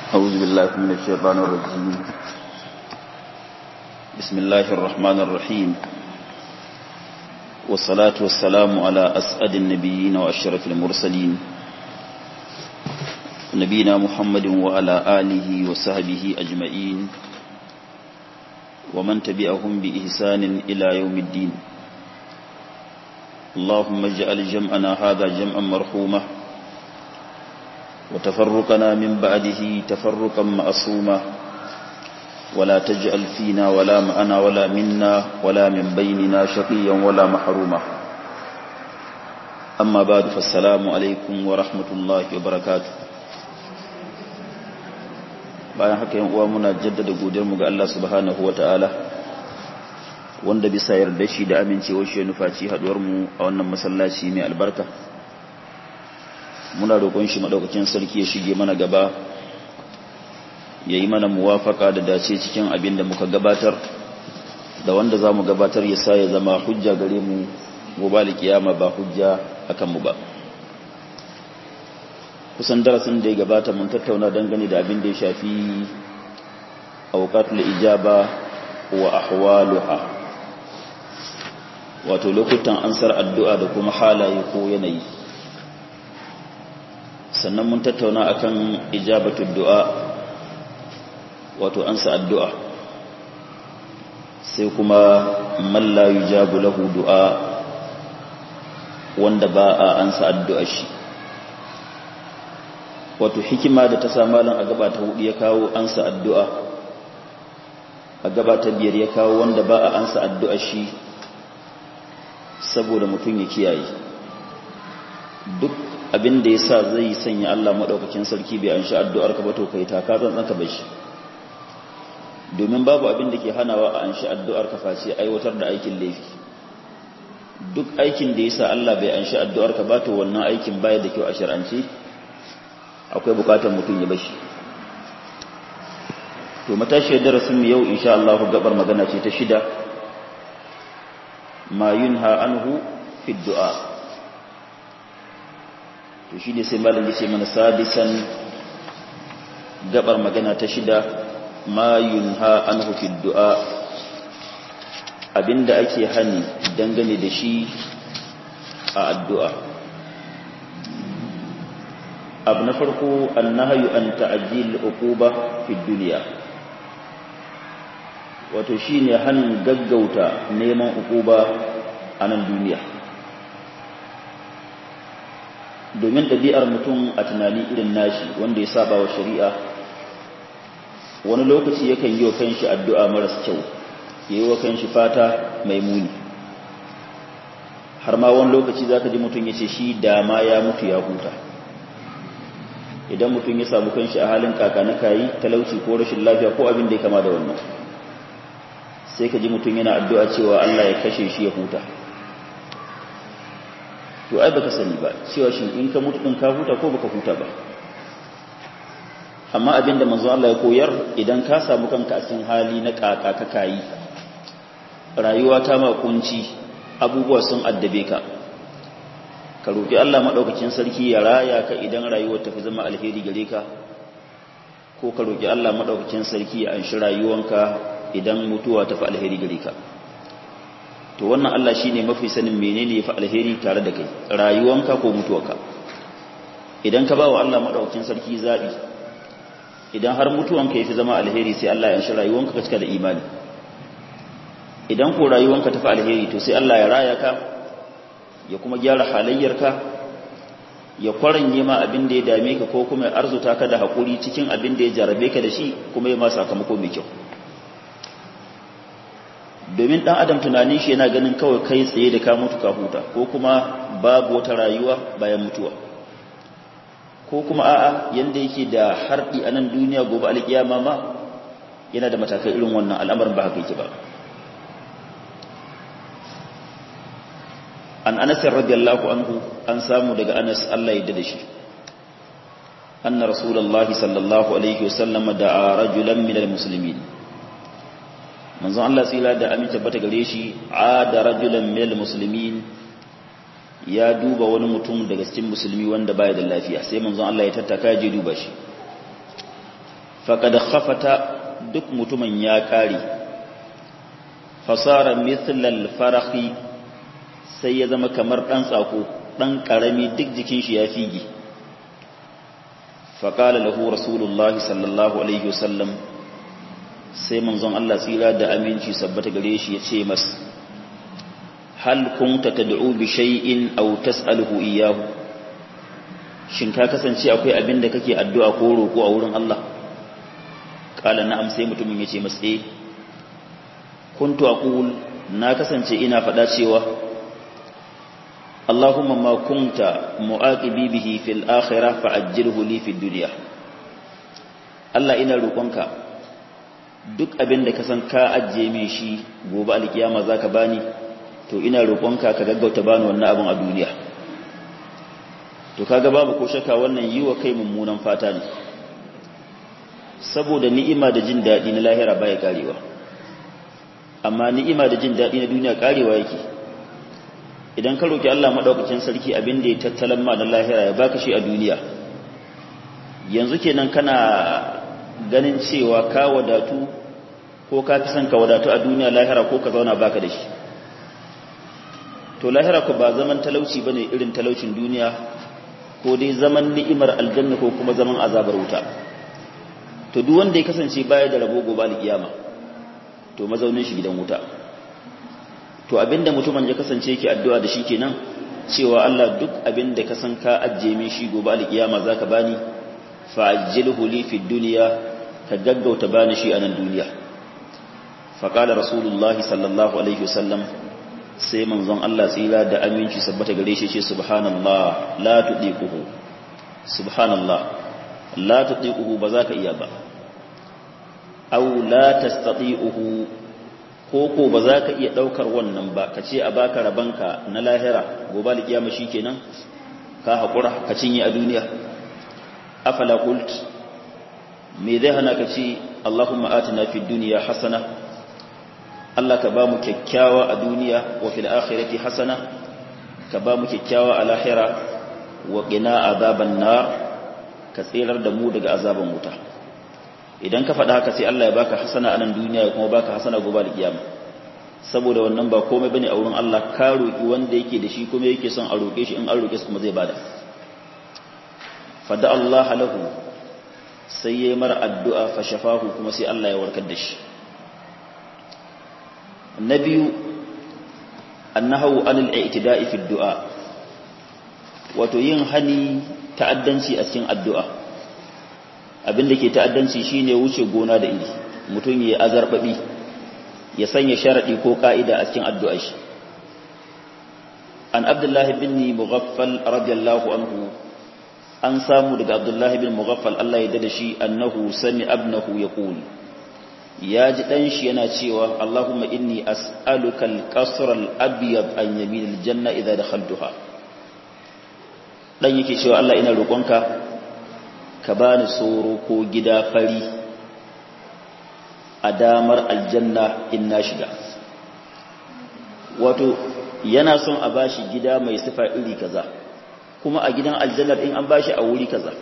أعوذ بالله من الشيطان الرجيم بسم الله الرحمن الرحيم والصلاة والسلام على أسعد النبيين وأشرف المرسلين نبينا محمد وعلى آله وصحبه أجمعين ومن تبعهم بإحسان إلى يوم الدين اللهم اجعل جمعنا هذا جمعا مرحوما وتفرقنا من بعده تفرقا معصوما ولا تجعل فينا ولا معنا ولا منا ولا من بيننا شقيا ولا محروما أما بعد فالسلام عليكم ورحمة الله وبركاته bayan haka yan uwa muna jaddada godiyarmu ga Allah subhanahu wataala wanda bisa yarda shi da amincewar shi nufaci haduwar mu a wannan masallaci mai albarka muna roƙon shi madaukakin sarki ya shige mana gaba ya yi mana muwafaka da dace cikin abin da muka gabatar da wanda za mu gabatar ya sa ya zama hujja gare mu gobe da kiyama ba hujja akan mu ba kusan darasin da ya gabata mun tattauna dangane da abin da ya shafi auqatul ijaba wa ahwaluha wato lokutan ansar addu'a da kuma halaye ko yanayi sannan mun tattauna akan ijabatul du'a wato ansa addu'a sai kuma man la yujabu lahu du'a wanda ba a ansa addu'a shi wato hikima da ta samalin a gaba ta hudu ya kawo ansa addu'a a gaba ta biyar ya kawo wanda ba a ansa addu'a shi saboda mutum ya kiyaye duk abin da ya sa zai sanya Allah maɗaukakin sarki bai an sha addu'ar ka ba to kai ta ka tsantsan ka bai shi domin babu abin da ke hanawa a an sha addu'ar ka face aiwatar da aikin laifi duk aikin da ya sa Allah bai an sha addu'ar ka ba to wannan aikin baya da kyau a shir'ance akwai bukatar mutum ya bashi to matashiyar darasin yau insha Allah gabar magana ce ta shida ma yunha anhu fi du'a to shine sai malam yace mana sadisan gabar magana ta shida ma yunha anhu fi du'a abinda ake hani dangane da shi a addu'a abu na farko annahayu an ta'ajjil uquba fi dunya wato shine hanin gaggauta neman uquba a nan duniya domin ɗabi'ar mutum a tunani irin nashi wanda ya saba wa shari'a wani lokaci yakan yi wa kanshi addu'a maras kyau ya yi wa kanshi fata mai muni har ma wani lokaci zaka ji mutum ya ce shi dama ya mutu ya huta idan mutum ya samu kanshi a halin kaka na kayi talauci ko rashin lafiya ko abin da ya kama da wannan sai ka ji mutum yana addu'a cewa Allah ya kashe shi ya huta to ai baka sani ba cewa shin in ka mutu din ka huta ko baka huta ba amma abin da manzo Allah ya koyar idan ka samu kanka a cikin hali na kaka ka kayi rayuwa ta ma kunci abubuwa sun addabe ka ka roƙi Allah maɗaukacin sarki ya raya ka idan rayuwar tafi zama alheri gare ka ko ka roƙi Allah maɗaukacin sarki ya anshi rayuwanka idan mutuwa tafi alheri gare ka to wannan Allah shine mafi sanin menene yafi alheri tare da kai rayuwanka ko mutuwarka idan ka bawa Allah maɗaukacin sarki zabi idan har mutuwanka yafi zama alheri sai Allah ya anshi rayuwanka ka cika da imani idan ko rayuwanka tafi alheri to sai Allah ya raya ka ya kuma gyara halayyarka ya kwaranye ma abin da ya dame ka ko kuma ya arzuta ka da haƙuri cikin abin da ya jarabe ka da shi kuma ya ma sakamako mai kyau domin ɗan adam tunanin shi yana ganin kawai kai tsaye da ka mutu ka huta ko kuma babu wata rayuwa bayan mutuwa ko kuma a'a yanda yake da harɗi a nan duniya gobe alƙiyama ma yana da matakai irin wannan al'amarin ba haka yake ba an anas radiyallahu anhu an samu daga anas Allah ya da shi anna rasulullahi sallallahu alaihi wasallam da'a rajulan min almuslimin manzon Allah tsira da amince bata gare shi ada rajulan min almuslimin ya duba wani mutum daga cikin musulmi wanda baya da lafiya sai manzon Allah ya tattaka ya je duba shi faqad khafata duk mutumin ya kare fasara mithlal farahi sai ya zama kamar dan tsako dan karami duk jikin shi ya fige faqala lahu rasulullahi sallallahu alaihi wasallam sai manzon Allah tsira da aminci sabbata gare shi ya ce mas hal kunta tad'u bi shay'in aw tas'aluhu iyyahu shin ka kasance akwai abin da kake addu'a ko roko a wurin Allah kala na'am sai mutumin yace masa eh kuntu aqul na kasance ina faɗa cewa Allahumma ma kunta mu'aqibi bihi fil akhirah fa'ajjilhu li fid dunya Allah ina roƙonka duk abin da ka san ka ajiye min shi gobe alkiyama zaka bani to ina roƙonka ka gaggauta bani wannan abin a duniya to kaga babu ko shakka wannan yi wa kai mummunan fata ne saboda ni'ima da jin daɗi na lahira baya karewa amma ni'ima da jin daɗi na duniya karewa yake idan ka roki Allah madaukakin sarki abin da ya tattalan ma na lahira ya baka shi a duniya yanzu kenan kana ganin cewa ka wadatu ko ka fi son ka wadatu a duniya lahira ko ka zauna baka da shi to lahira ku ba zaman talauci bane irin talaucin duniya ko dai zaman ni'imar aljanna ko kuma zaman azabar wuta to duk wanda ya kasance baya da rabo gobe alkiyama to mazaunin shi gidan wuta to abinda mutumin ya kasance yake addu'a da shi kenan cewa Allah duk abinda ka san ka ajje min shi gobe alkiyama zaka bani fa'ajjilhu li fid dunya ka gaggauta bani shi a nan duniya faqala rasulullahi sallallahu alaihi wasallam sai manzon Allah tsira da aminci sabbata gare shi ce subhanallah la tudiquhu subhanallah la tudiquhu ba za ka iya ba aw la tastati'uhu ko ko ba za ka iya daukar wannan ba ka ce a baka rabanka na lahira gobe alkiyama shikenan ka hakura ka cinye a duniya afala qult me zai hana ka ce Allahumma atina fid dunya hasana Allah ka ba mu kyakkyawa a duniya wa fil akhirati hasana ka ba mu kyakkyawa a lahira wa qina azaban nar ka tsirar da mu daga azaban wuta idan ka faɗa haka sai Allah ya baka hasana a nan duniya ya kuma baka hasana gobe da kiyama saboda wannan ba komai bane a wurin Allah ka roki wanda yake da shi kuma yake son a roke shi in an roke shi kuma zai bada fada Allah lahu sai yayi mara addu'a fa shafahu kuma sai Allah ya warkar da shi na biyu annahu anil i'tida'i fi du'a wato yin hani ta'addanci a cikin addu'a abinda ke ta'addanci shine wuce gona da iri mutum ya azarbabi ya sanya sharadi ko ka'ida a cikin addu'a shi an abdullahi bin mughaffal radiyallahu anhu an samu daga abdullahi bin mughaffal Allah ya dada shi annahu sami abnahu yaqul ya ji dan shi yana cewa Allahumma inni as'aluka al-qasr al-abyad an yamin al-janna idha dakhaltuha dan yake cewa Allah ina roƙonka ka bani soro ko gida fari a damar aljanna in na shiga wato yana son a bashi gida mai sifa iri kaza kuma a gidan aljannar in an bashi a wuri kaza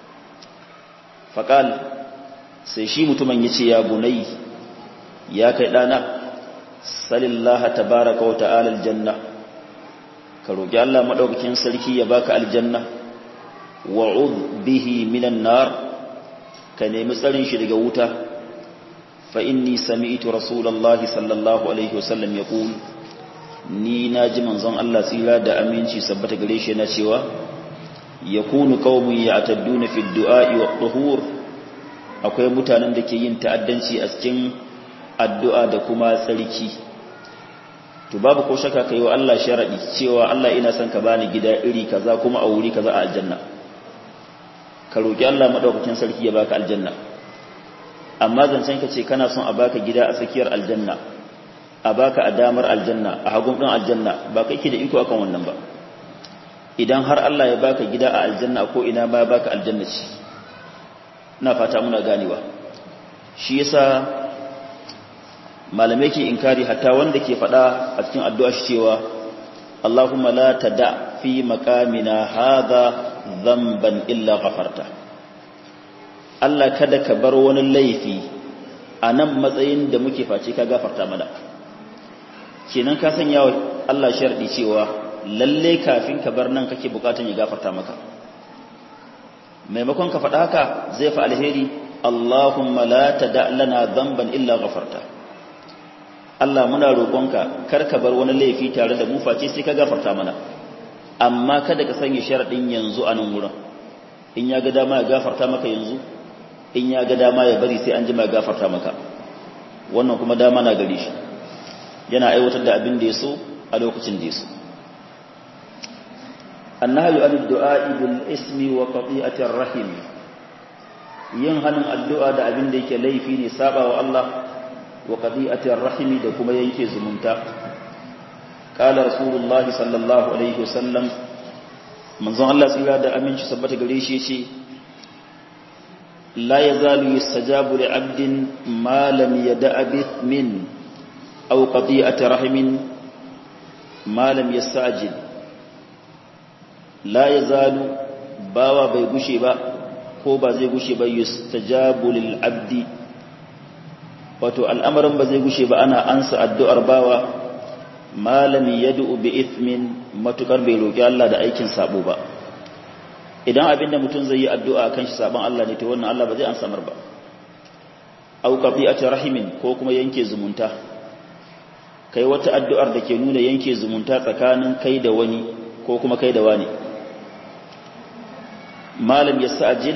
faqal sai shi mutumin yace ya bunai ya kai dana salillaha tabaaraka wa ta'ala aljanna ka roki Allah madaukakin sarki ya baka aljanna wa'ud bihi minan nar ka nemi tsarin shi daga wuta fa inni sami'tu rasulullahi sallallahu alaihi wasallam yaqul ni naji manzon Allah tsira da aminci sabbata gare shi yana cewa yakunu qaumun ya'tadduna fi du'a'i wa tuhur akwai mutanen da ke yin ta'addanci a cikin addu'a da kuma tsarki to babu ko shaka kai wa Allah sharadi cewa Allah ina son ka bani gida iri kaza kuma a wuri kaza a aljanna ka roƙi Allah maɗaukakin sarki ya baka aljanna amma zancen ka ce kana son a baka gida a tsakiyar aljanna a baka a damar aljanna a hagun ɗin aljanna ba ka da iko akan wannan ba idan har Allah ya baka gida a aljanna ko ina ba baka aljanna ce ina fata muna ganewa shi yasa malamai ke inkari hatta wanda ke faɗa a cikin addu'a shi cewa Allahumma la tada fi maqamina hadha dhanban illa ghafarta Allah kada ka bar wani laifi a nan matsayin da muke face ka gafarta mana kenan ka sanya wa Allah sharɗi cewa lalle kafin ka bar nan kake bukatun ya gafarta maka maimakon ka faɗa haka zai fa alheri Allahumma la tada lana dhanban illa ghafarta Allah muna roƙonka kar ka bar wani laifi tare da mu face sai ka gafarta mana amma kada ka sanya sharadin yanzu a nan wurin in ya ga dama ya gafarta maka yanzu in ya ga dama ya bari sai an jima ya gafarta maka wannan kuma dama na gare shi yana aiwatar da abin da ya so a lokacin da ya so annahyu an du'a bil ismi wa qati'atir rahim yin hannun addu'a da abin da yake laifi ne saba wa Allah wa qadi'atir rahimi da kuma yanke zumunta qala rasulullahi sallallahu alaihi wasallam manzon Allah tsira da aminci sabbata gare shi yace la yazalu yustajabu li 'abdin ma lam yada'a min aw qadi'ati rahimin ma lam yasta'jil la yazalu bawa bai gushe ba ko ba zai gushe ba yustajabu lil 'abdi wato al'amarin ba zai gushe ba ana ansa addu'ar bawa malami ya du'u bi ithmin matukar bai roƙi Allah da aikin sabo ba idan abinda mutum zai yi addu'a kan shi sabon Allah ne to wannan Allah ba zai an samar ba au qati'ati rahimin ko kuma yanke zumunta kai wata addu'ar da ke nuna yanke zumunta tsakanin kai da wani ko kuma kai da wani malam yasta'jil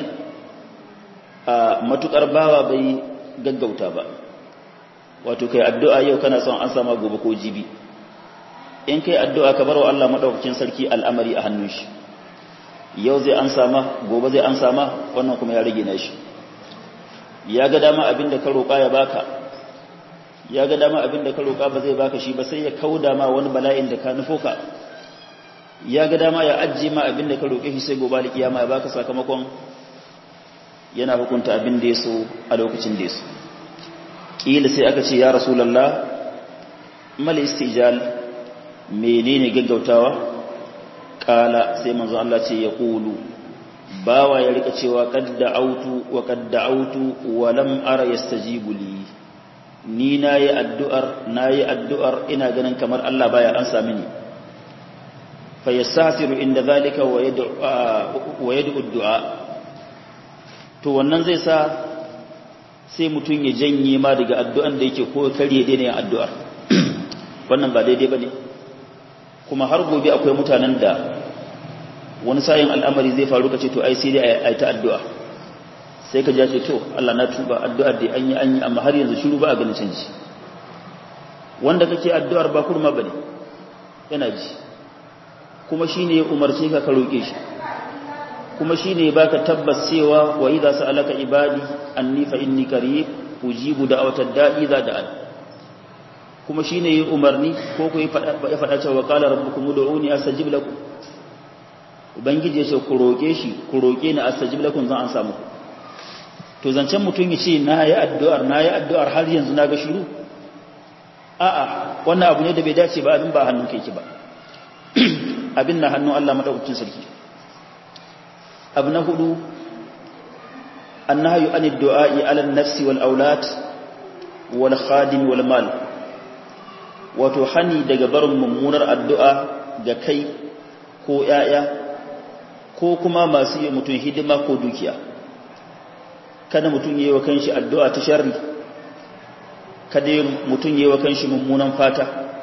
a matukar bawa bai gaggauta ba wato kai addu'a yau kana son an sama gobe ko jibi in kai addu'a ka bar wa Allah madaukakin sarki al'amari a hannun shi yau zai an sama gobe zai an sama wannan kuma ya rage na shi ya ga dama abin da ka roƙa ya baka ya ga dama abin da ka roƙa ba zai baka shi ba sai ya kauda ma wani bala'in da ka nufo ka ya ga dama ya ajiye ma abin da ka roƙe shi sai gobe da kiyama ya baka sakamakon yana hukunta abin da ya so a lokacin da ya so ƙila sai aka ce ya rasulallah mal istijal menene gaggautawa ƙala sai manzo Allah ce ya ƙulu bawa ya rika cewa qad da'awtu wa qad da'awtu wa lam ara yastajibu li ni nayi addu'ar nayi addu'ar ina ganin kamar Allah baya ansa mini fa yastasiru inda zalika wa yad'u wa yad'u du'a to wannan zai sa sai mutum ya janye ma daga addu'an da yake ko karye daina yin addu'ar wannan ba daidai ba ne kuma har gobe akwai mutanen da wani sayin al'amari zai faru ka ce to ai sai dai a yi ta addu'a sai ka ja ce to Allah na tuba addu'ar da an yi an yi amma har yanzu shiru ba a ganin canji wanda kake addu'ar ba kurma ba ne yana ji kuma shi ne umarce ka ka roƙe shi kuma shi ne ba ka tabbas cewa wa idza sa'alaka ibadi anni fa inni qarib ujibu da'watad da'i za da'an kuma shi ne umarni ko ku ya faɗa cewa qala rabbukum ud'uni astajib lakum ubangiji ya ce ku roƙe shi ku roƙe ni astajib lakum zan an samu to zancen mutum ya ce na yi addu'ar na yi addu'ar har yanzu na ga shiru a'a wannan abu ne da bai dace ba abin ba hannun kai ki ba abin na hannun Allah madaukakin sarki abu na hudu annahyu anid du'a'i 'ala an-nafsi wal aulad wal khadim wal mal wato hani daga barin mummunar addu'a ga kai ko yaya ko kuma masu yi mutum hidima ko dukiya kada mutum yi wa kanshi addu'a ta sharri kada mutum yi wa kanshi mummunan fata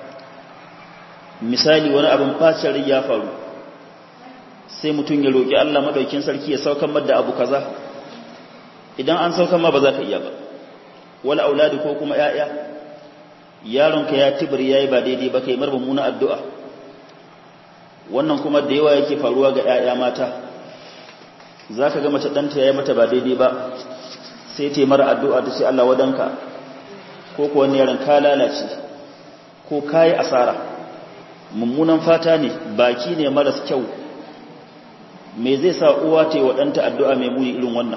misali wani abin fashin ya faru sai mutum ya roƙi Allah maɗaukin sarki ya saukan madda abu kaza idan an saukan ma ba za ka iya ba wala auladi ko kuma ‘ya'ya yaronka ya tibir ya yi ba daidai ba kai marba muna addu'a wannan kuma da yawa yake faruwa ga ‘ya'ya mata za ka ga mace ɗanta ya yi mata ba daidai ba sai ta mara addu'a ta ce Allah wadanka ko kuwa yaron ka lalace ko ka yi asara mummunan fata ne baki ne maras kyau me zai sa uwa ta yi waɗanta addu'a mai muni irin wannan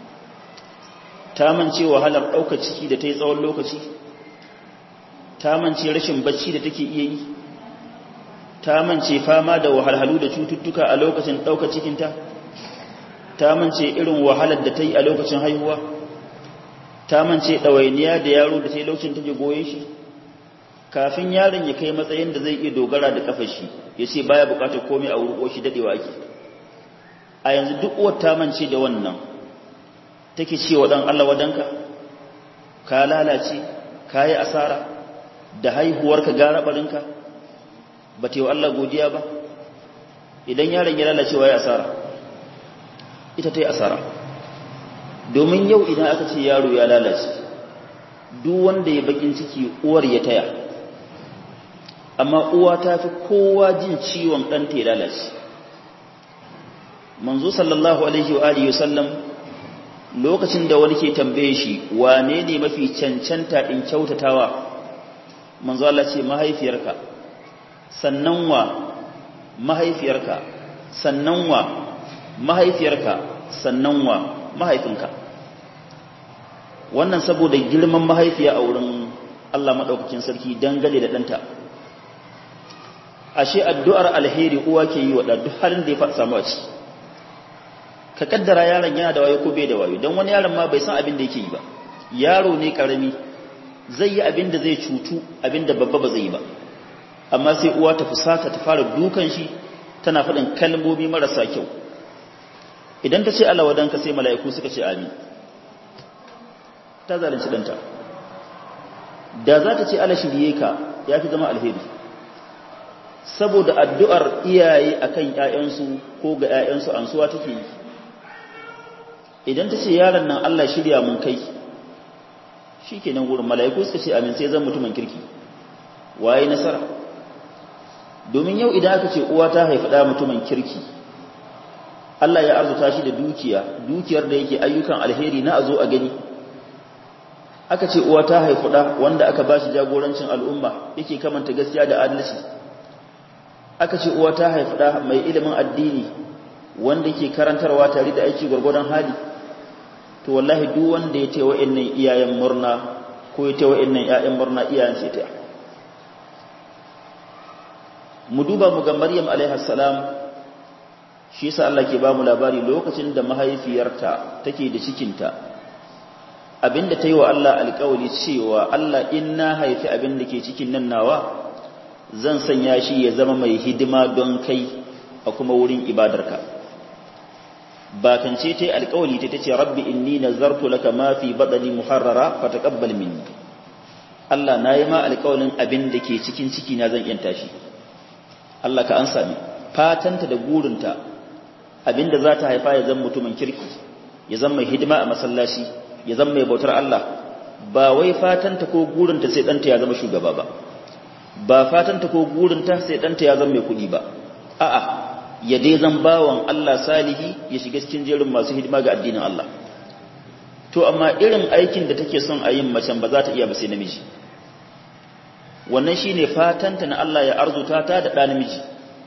ta mance wahalar ɗauka ciki da ta yi tsawon lokaci ta mance rashin bacci da take iya yi ta mance fama da wahalhalu da cututtuka a lokacin ɗauka cikinta ta mance irin wahalar da ta yi a lokacin haihuwa ta mance ɗawainiya da yaro da ta yi lokacin take goye shi kafin yaron ya kai matsayin da zai iya dogara da kafar shi ya ce baya bukatar komai a wurin shi dadewa ake a yanzu duk uwar ta mance da wannan take ce wa dan Allah wadanka ka lalace ka yi asara da haihuwarka gara barinka ba ta yi wa Allah godiya ba idan yaron ya lalace wa ya asara ita ta yi asara domin yau idan aka ce yaro ya lalace duk wanda ya bakin ciki uwar ya taya amma uwa ta fi kowa jin ciwon ɗanta ya lalace manzo sallallahu alaihi wa alihi wasallam lokacin da wani ke tambaye shi wane ne mafi cancanta in kyautatawa manzo Allah ce mahaifiyarka sannan wa mahaifiyarka sannan wa mahaifiyarka sannan wa mahaifinka wannan saboda girman mahaifiya a wurin Allah madaukakin sarki dangane da ɗanta ashe addu'ar alheri uwa ke yi wa duk halin da ya faɗa samu a ci ka kaddara yaron yana da wayo ko bai da wayo don wani yaron ma bai san abin da yake yi ba yaro ne karami zai yi abin da zai cutu abin da babba ba zai yi ba amma sai uwa ta fusata ta fara dukan shi tana faɗin kalmomi marasa kyau idan ta ce Allah wadanka sai mala'iku suka ce amin ta zalunci ɗanta da za ta ce Allah shirye ka ya fi zama alheri saboda addu'ar iyaye akan ‘ya'yansu ko ga ‘ya'yansu ansuwa take yi idan ta ce yaron nan Allah shirya mun kai shi ke nan wurin mala'iku suka ce amin sai zan mutumin kirki waye nasara domin yau idan aka ce uwa ta haifi ɗa mutumin kirki Allah ya arzuta shi da dukiya dukiyar da yake ayyukan alheri na a zo a gani aka ce uwa ta haifi ɗa wanda aka ba shi jagorancin al'umma yake kamanta gaskiya da adalci aka ce uwa ta haifi ɗa mai ilimin addini wanda ke karantarwa tare da aiki gwargwadon hali to wallahi duk wanda ya ce wa'annan iyayen murna ko ya ce wa'annan ƴaƴan murna iyayen sai ta mu duba mu ga Maryam alaiha salam shi yasa Allah ke ba mu labari lokacin da mahaifiyarta take da cikinta abinda ta yi wa Allah alƙawari cewa Allah in na haifi abin da ke cikin nan nawa zan sanya shi ya zama mai hidima don kai a kuma wurin ibadarka bakance ta yi alkawali ta ce rabbi inni nazartu laka ma fi badani muharrara fataqabbal minni Allah na yi ma alkawalin abin da ke cikin ciki na zan yanta shi Allah ka ansa ni fatanta da gurinta abinda za ta haifa ya zama mutumin kirki ya zama mai hidima a masallaci ya zama mai bautar Allah ba wai fatanta ko gurinta sai ɗanta ya zama shugaba ba ba fatanta ko gurinta sai ɗanta ya zama mai kuɗi ba a'a ya dai zan bawan Allah salihi ya shiga cikin jerin masu hidima ga addinin Allah to amma irin aikin da take son a yin macen ba za ta iya ba sai namiji wannan shine fatanta na Allah ya arzuta ta da ɗa namiji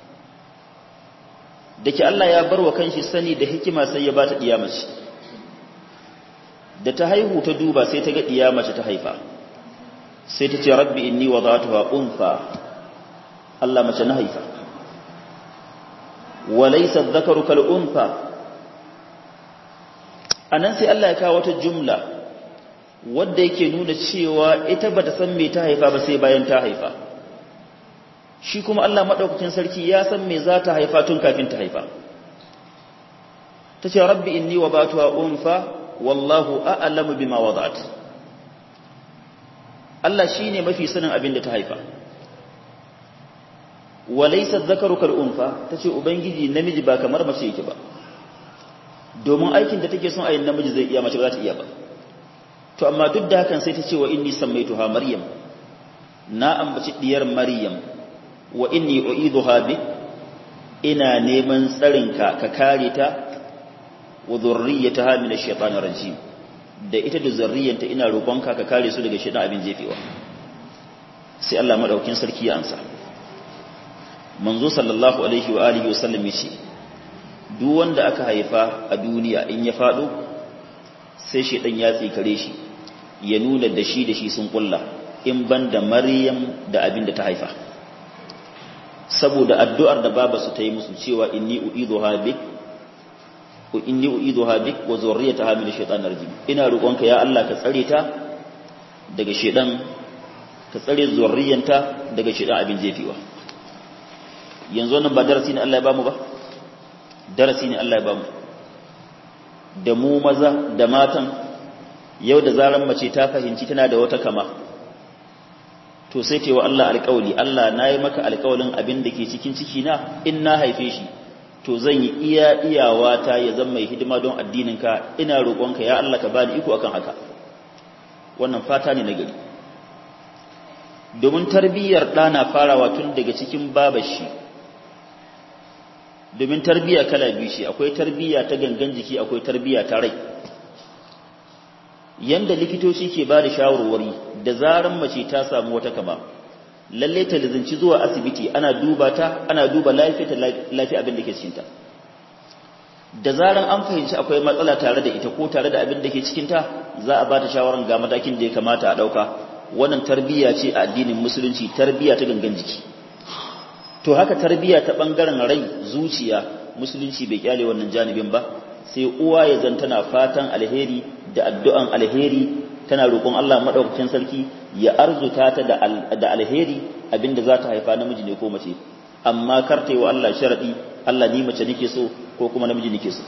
dake Allah ya bar wa kanshi sani da hikima sai ya ba ta ɗiya mace da ta haihu ta duba sai ta ga ɗiya mace ta haifa sai ta ce rabbi inni wadatuha unfa Allah mace na haifa walaysa dhakaru kal unfa anan sai Allah ya kawo wata jumla wadda yake nuna cewa ita bata san me ta haifa ba sai bayan ta haifa shi kuma Allah madaukakin sarki ya san me za ta haifa tun kafin ta haifa tace rabbi inni wadatuha unfa wallahu a'lamu bima wada'at Allah shine mafi sanin abin da ta haifa walaysa dhakaru kal unfa tace ubangiji namiji ba kamar mace yake ba domin aikin da take son ayin namiji zai iya mace ba za ta iya ba to amma duk da hakan sai ta ce wa inni sammaituha maryam na ambaci diyar maryam wa inni u'iduha bi ina neman tsarinka ka kare ta wa dhurriyyataha min ash-shaytanir rajim da ita da zurriyanta ina roƙonka ka kare su daga shaytan abin jefewa sai Allah madaukin sarki ya ansa manzo sallallahu alaihi wa alihi wa sallam yace duk wanda aka haifa a duniya in ya fado sai shaytan ya tsikare shi ya nuna da shi da shi sun kulla in banda maryam da abin da ta haifa saboda addu'ar da baba su ta yi musu cewa inni uidhuha bik ko inni uiduha bik wa zurriyataha min ash-shaytanir rajim ina roƙonka ya Allah ka tsare ta daga shedan ka tsare zurriyanta daga shedan abin jefewa yanzu wannan ba darasi ne Allah ya bamu ba darasi ne Allah ya bamu da mu maza da matan yau da zaran mace ta fahimci tana da wata kama to sai ce wa Allah alƙawli Allah na yi maka alƙawalin abin da ke cikin ciki na in na haife shi to zan yi iya iyawa ta ya zama mai hidima don addininka ina roƙonka ya Allah ka bani iko akan haka wannan fata ne na gari domin tarbiyyar ɗa na farawa tun daga cikin babashi domin tarbiyya kala biyu shi akwai tarbiyya ta gangan jiki akwai tarbiyya ta rai yanda likitoci ke ba da shawarwari da zaran mace ta samu wata kama lalle ta lizinci zuwa asibiti ana duba ta ana duba lafiyar lafiya abin da ke cikinta da zaran an fahimci akwai matsala tare da ita ko tare da abin da ke cikinta za a ba ta shawaran ga matakin da ya kamata a ɗauka wannan tarbiyya ce a addinin musulunci tarbiyya ta gangan jiki to haka tarbiyya ta ɓangaren rai zuciya musulunci bai kyale wannan janibin ba sai uwa ya zan tana fatan alheri da addu'an alheri tana roƙon Allah maɗaukakin sarki ya arzuta ta da alheri abinda za ta haifa namiji ne ko mace amma kar ta yi wa Allah sharaɗi Allah ni mace nake so ko kuma namiji nake so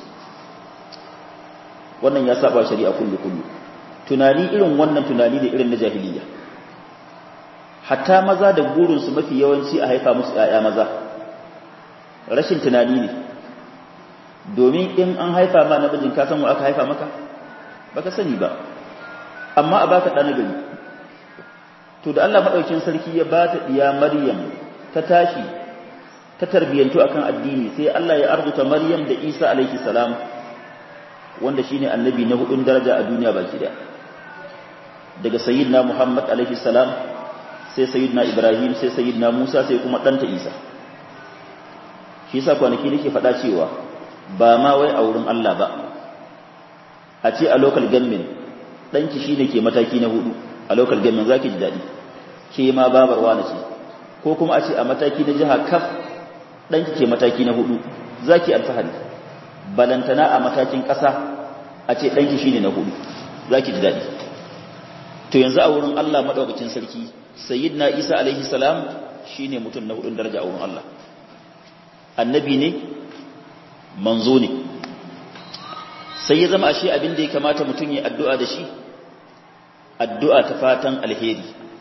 wannan ya saba shari'a kullu kullu tunani irin wannan tunani ne irin na jahiliya hatta maza da burinsu mafi yawanci a haifa musu ‘ya'ya maza rashin tunani ne domin in an haifa ma namijin ka san wa aka haifa maka baka sani ba amma a baka ɗan gari to da Allah maɗaukin sarki ya ba ta ɗiya maryam ta tashi ta tarbiyyantu akan addini sai Allah ya arzuta maryam da isa alaihi salam wanda shine annabi na hudun daraja a duniya baki daya daga sayyidina muhammad alaihi salam sai sayyidina ibrahim sai sayyidina musa sai kuma ɗanta isa shi yasa kwanaki nake faɗa cewa ba ma wai a wurin Allah ba a ce a local government ɗanki shi ne ke mataki na hudu a local government za ki ji daɗi ke ma babar wani ce ko kuma a ce a mataki na jiha kaf ɗanki ke mataki na hudu za ki alfahari balantana a matakin ƙasa a ce ɗanki shi ne na hudu za ki ji daɗi to yanzu a wurin Allah maɗaukacin sarki sayyidina isa alaihi salam shi ne mutum na hudun daraja a wurin Allah annabi ne manzo ne sai ya zama ashe abin da ya kamata mutum ya addu'a da shi addu'a ta fatan alheri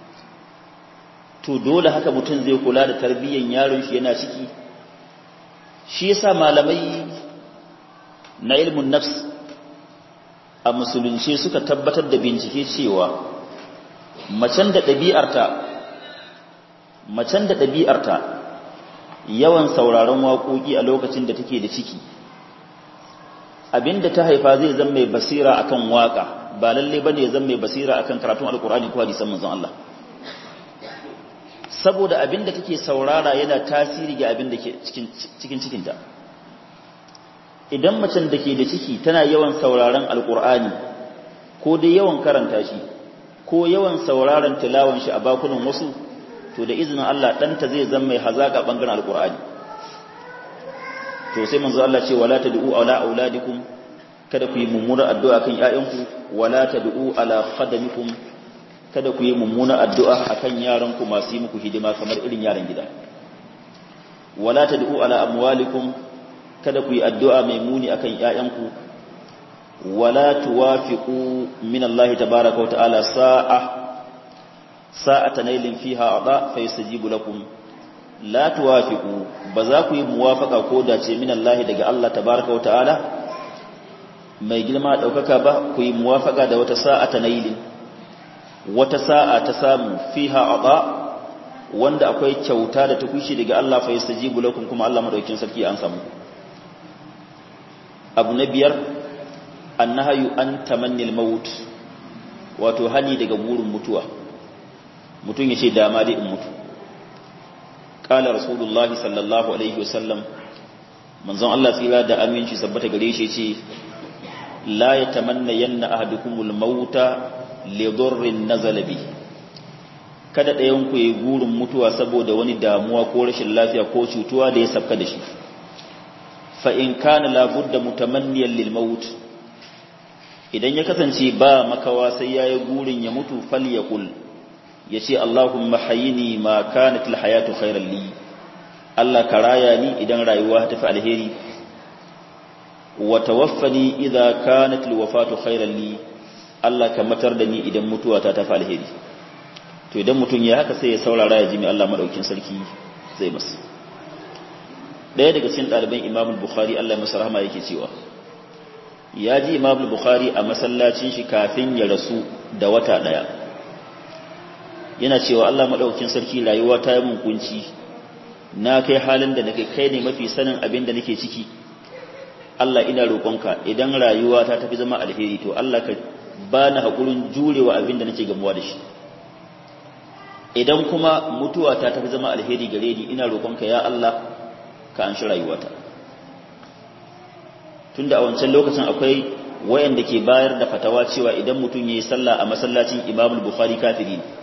to dole haka mutum zai kula da tarbiyyar yaron shi yana ciki shi yasa malamai na ilmin nafs a musulunci suka tabbatar da bincike cewa macen da ɗabi'arta macen da ɗabi'arta yawan sauraron waƙoƙi a lokacin da take da ciki abinda ta haifa zai zama mai basira akan waƙa ba lalle bane ya zama mai basira akan karatun alkur'ani ko hadisan manzon Allah saboda abinda take saurara yana tasiri ga abinda ke cikin cikin cikinta idan macen da ke da ciki tana yawan sauraron alkur'ani ko dai yawan karanta shi ko yawan sauraron tilawan shi a bakunan wasu to da izinin Allah ɗanta zai zama mai hazaƙa ɓangaren alƙur'ani to sai manzo Allah ce wala tad'u ala auladikum kada ku yi mummunar addu'a kan ƴaƴanku wala tad'u ala khadamikum kada ku yi mummunar addu'a akan yaranku masu yi muku hidima kamar irin yaran gida wala tad'u ala amwalikum kada ku yi addu'a mai muni akan ƴaƴanku wala tuwafiqu min Allah tabaaraka wa ta'ala sa'a sa'ata nailin fiha ada fa yastajibu lakum la tuwafiqu ba za ku yi muwafaqa ko dace min Allah daga Allah tabaaraka wa ta'ala mai girma daukaka ba ku yi muwafaqa da wata sa'ata nailin wata sa'a ta samu fiha ada wanda akwai kyauta da ta kushi daga Allah fa yastajibu lakum kuma Allah madaukakin sarki an samu abu na biyar annahayu an tamannil maut wato hani daga burin mutuwa mutum ya ce dama dai in mutu ƙala rasulullah sallallahu alaihi wasallam manzon Allah tsira da aminci sabbata gare shi ce la ya tamanna yanna ahadukumul mauta li dhurrin nazala bi kada ɗayan ku yi gurin mutuwa saboda wani damuwa ko rashin lafiya ko cutuwa da ya sabka da shi fa in kana labudda mutamanniyan lil maut idan ya kasance ba makawa sai yayi gurin ya mutu falyakul yace Allahumma hayyini ma kanat al hayatu khairan li Allah ka raya ni idan rayuwa ta fi alheri wa tawaffani idza kanat al wafatu khairan li Allah ka matar da ni idan mutuwa ta tafi alheri to idan mutum ya haka sai ya saurara ya ji mai Allah madaukin sarki zai masa daya daga cikin ɗaliban Imam Bukhari Allah masa rahama yake cewa ya ji Imam Bukhari a masallacin shi kafin ya rasu da wata daya yana cewa Allah madaukin sarki rayuwa ta yi mun kunci na kai halin da nake kai ne mafi sanin abin da nake ciki Allah ina roƙonka idan rayuwa ta tafi zama alheri to Allah ka ba na haƙurin jurewa abin da nake gamuwa da shi idan kuma mutuwa ta tafi zama alheri gare ni ina roƙonka ya Allah ka an shi rayuwata tunda a wancan lokacin akwai wayanda ke bayar da fatawa cewa idan mutum yayi sallah a masallacin Imam Bukhari kafiri ne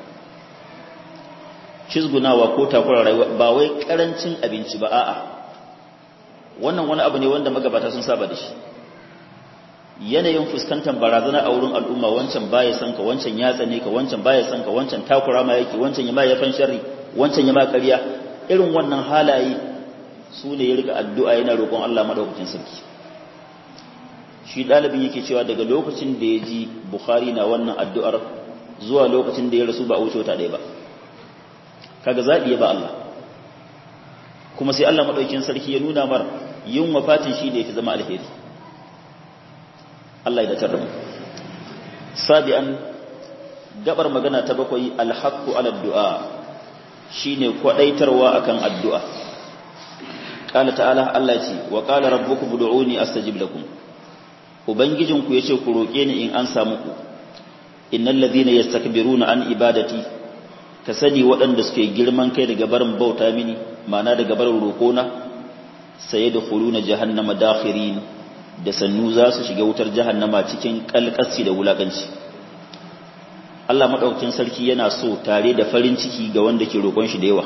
cizgunawa ko takura rayuwa ba wai karancin abinci ba a'a wannan wani abu ne wanda magabata sun saba da shi yanayin fuskantar barazana a wurin al'umma wancan baya san ka wancan ya tsane ka wancan baya san ka wancan takura ma yake wancan ya ma ya fan sharri wancan ya ma ƙarya irin wannan halaye su ne ya rika addu'a yana roƙon Allah madaukakin sarki shi ɗalibin yake cewa daga lokacin da ya ji Bukhari na wannan addu'ar zuwa lokacin da ya rasu ba a wuce wata ɗaya ba kaga zaɓi ya ba Allah kuma sai Allah madaukakin sarki ya nuna mar yin wafatin shi da ya fi zama alheri Allah ya datar da mu sabi'an gabar magana ta bakwai alhaqqu ala du'a shine kwadaitarwa akan addu'a qala ta'ala Allah ya ce wa qala rabbukum ud'uni astajib lakum ubangijinku yace ku roke ni in an samu ku innal ladhina yastakbiruna an ibadati ka sani waɗanda suke girman kai daga barin bauta mini ma'ana daga barin roƙona sayadkhuluna jahannama dakhirin da sannu za su shiga wutar jahannama cikin kalkasci da wulakanci Allah madaukakin sarki yana so tare da farin ciki ga wanda ke roƙon shi da yawa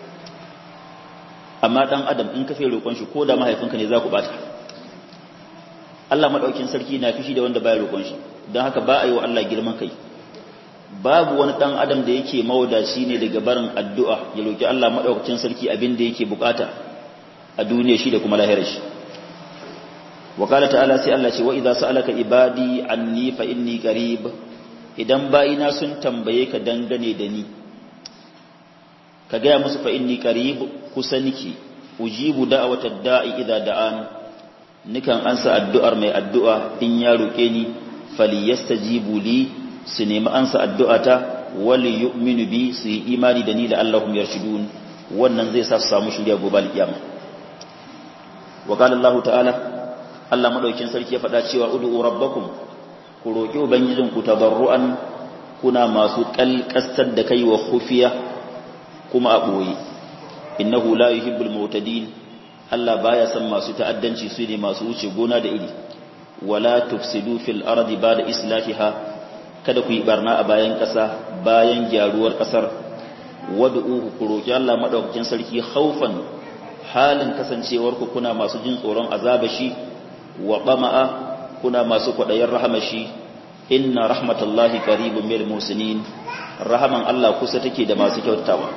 amma dan adam in ka fe roƙon shi ko da mahaifinka ne za ku bata Allah madaukakin sarki na fishi da wanda baya roƙon shi don haka ba a yi wa Allah girman kai babu wani dan adam da yake mawadaci ne daga barin addu'a ya roki Allah madaukakin sarki abin da yake bukata a duniya shi da kuma lahirar shi وقال تعالى سي الله ce wa idza sa'alaka ibadi anni fa inni qarib idan bayina sun tambaye ka dangane da ni ka ga musu fa inni qarib kusa niki ujibu da'watad da'i idza da'an nikan ansa addu'ar mai addu'a in ya roke ni falyastajibu li su nemi ansa addu'ata wali yu'minu bi su yi imani da ni da Allahum yarshudun wannan zai sa su samu shirya gobe alkiyama wa qala Allah ta'ala Allah madaukin sarki ya faɗa cewa ud'u rabbakum ku roki ubangijin ku tabarruan kuna masu kalkastar da kai wa khufiya kuma a boye innahu la yuhibbul mu'tadin Allah baya san masu ta'addanci su ne masu wuce gona da iri wala tufsidu fil ardi ba'da islahiha kada ku yi barna a bayan ƙasa bayan gyaruwar ƙasar wad'uhu ku roki Allah madaukakin sarki khaufan halin kasancewar ku kuna masu jin tsoron azabashi wa qama'a kuna masu kwadayin rahamashi inna rahmatallahi qaribun minal musinin rahaman Allah kusa take da masu kyautawa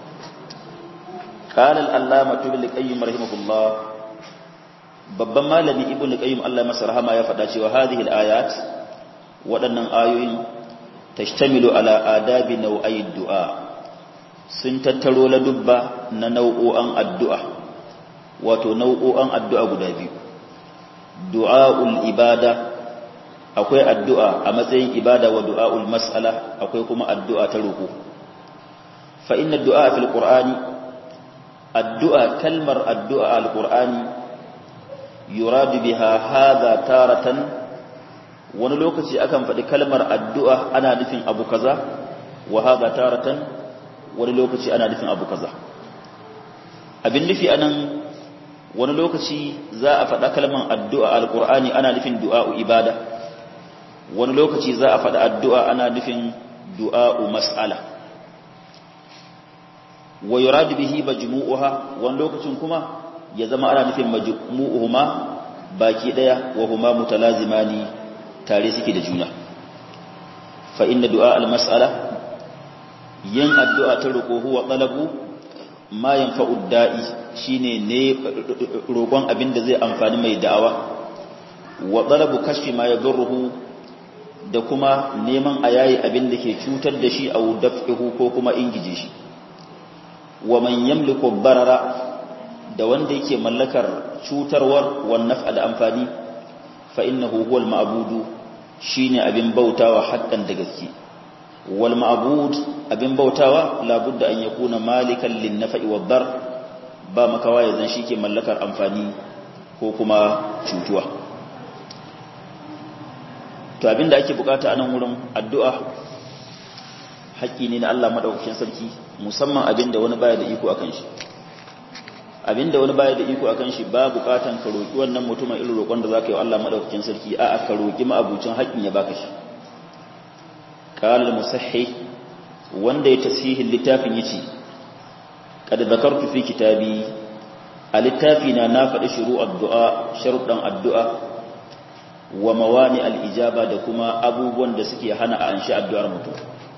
qala al-allama ibn qayyim rahimahullah babban malami ibn qayyim Allah masa rahama ya faɗa cewa hadhihi al-ayat waɗannan ayoyin tashtamilu ala adabi nau'ai du'a sun tattaro ladubba na nau'o'an addu'a wato nau'o'an addu'a guda biyu du'a'ul ibada akwai addu'a a matsayin ibada wa du'a'ul mas'ala akwai kuma addu'a ta roƙo fa inna du'a fil qur'ani addu'a kalmar addu'a al qur'ani yuradu biha hadha taratan wani lokaci akan faɗi kalmar addu'a ana nufin abu kaza wa hadha taratan wani lokaci ana nufin abu kaza abin nufi anan wani lokaci za a faɗa kalmar addu'a alƙur'ani ana nufin du'a'u ibada wani lokaci za a faɗa addu'a ana nufin du'a'u mas'ala wa yuradu bihi majmu'uha wani lokacin kuma ya zama ana nufin majmu'uhuma baki daya wa huma mutalazimani tare suke da juna fa inna du'a al-mas'ala yin addu'a ta roƙo huwa talabu ma yanfa'u da'i shine ne roƙon abin da zai amfani mai da'awa wa talabu kashfi ma yadurruhu da kuma neman a yayi abin da ke cutar da shi au daf'ihu ko kuma ingije shi wa man yamliku barara da wanda yake mallakar cutarwar wan naf'a da amfani fa innahu huwal ma'budu shine abin bautawa haƙƙan da gaske wal ma'bud abin bautawa labudda an yakuna malikan lin naf'i wad dar ba makawa yanzu shike mallakar amfani ko kuma cutuwa to abinda ake bukata a nan wurin addu'a haƙƙi ne na Allah madaukakin sarki musamman abinda wani baya da iko akan shi abinda wani baya da iko akan shi ba bukatan ka roki wannan mutumin irin roƙon da zaka yi wa Allah madaukakin sarki a'a ka roki ma'abucin haƙƙin ya baka shi qala musahhi wanda ya tasihin littafin yace kad zakartu fi kitabi a littafina na faɗi shuru addu'a sharuɗan addu'a wa mawani al'ijaba da kuma abubuwan da suke hana a anshi addu'ar mutum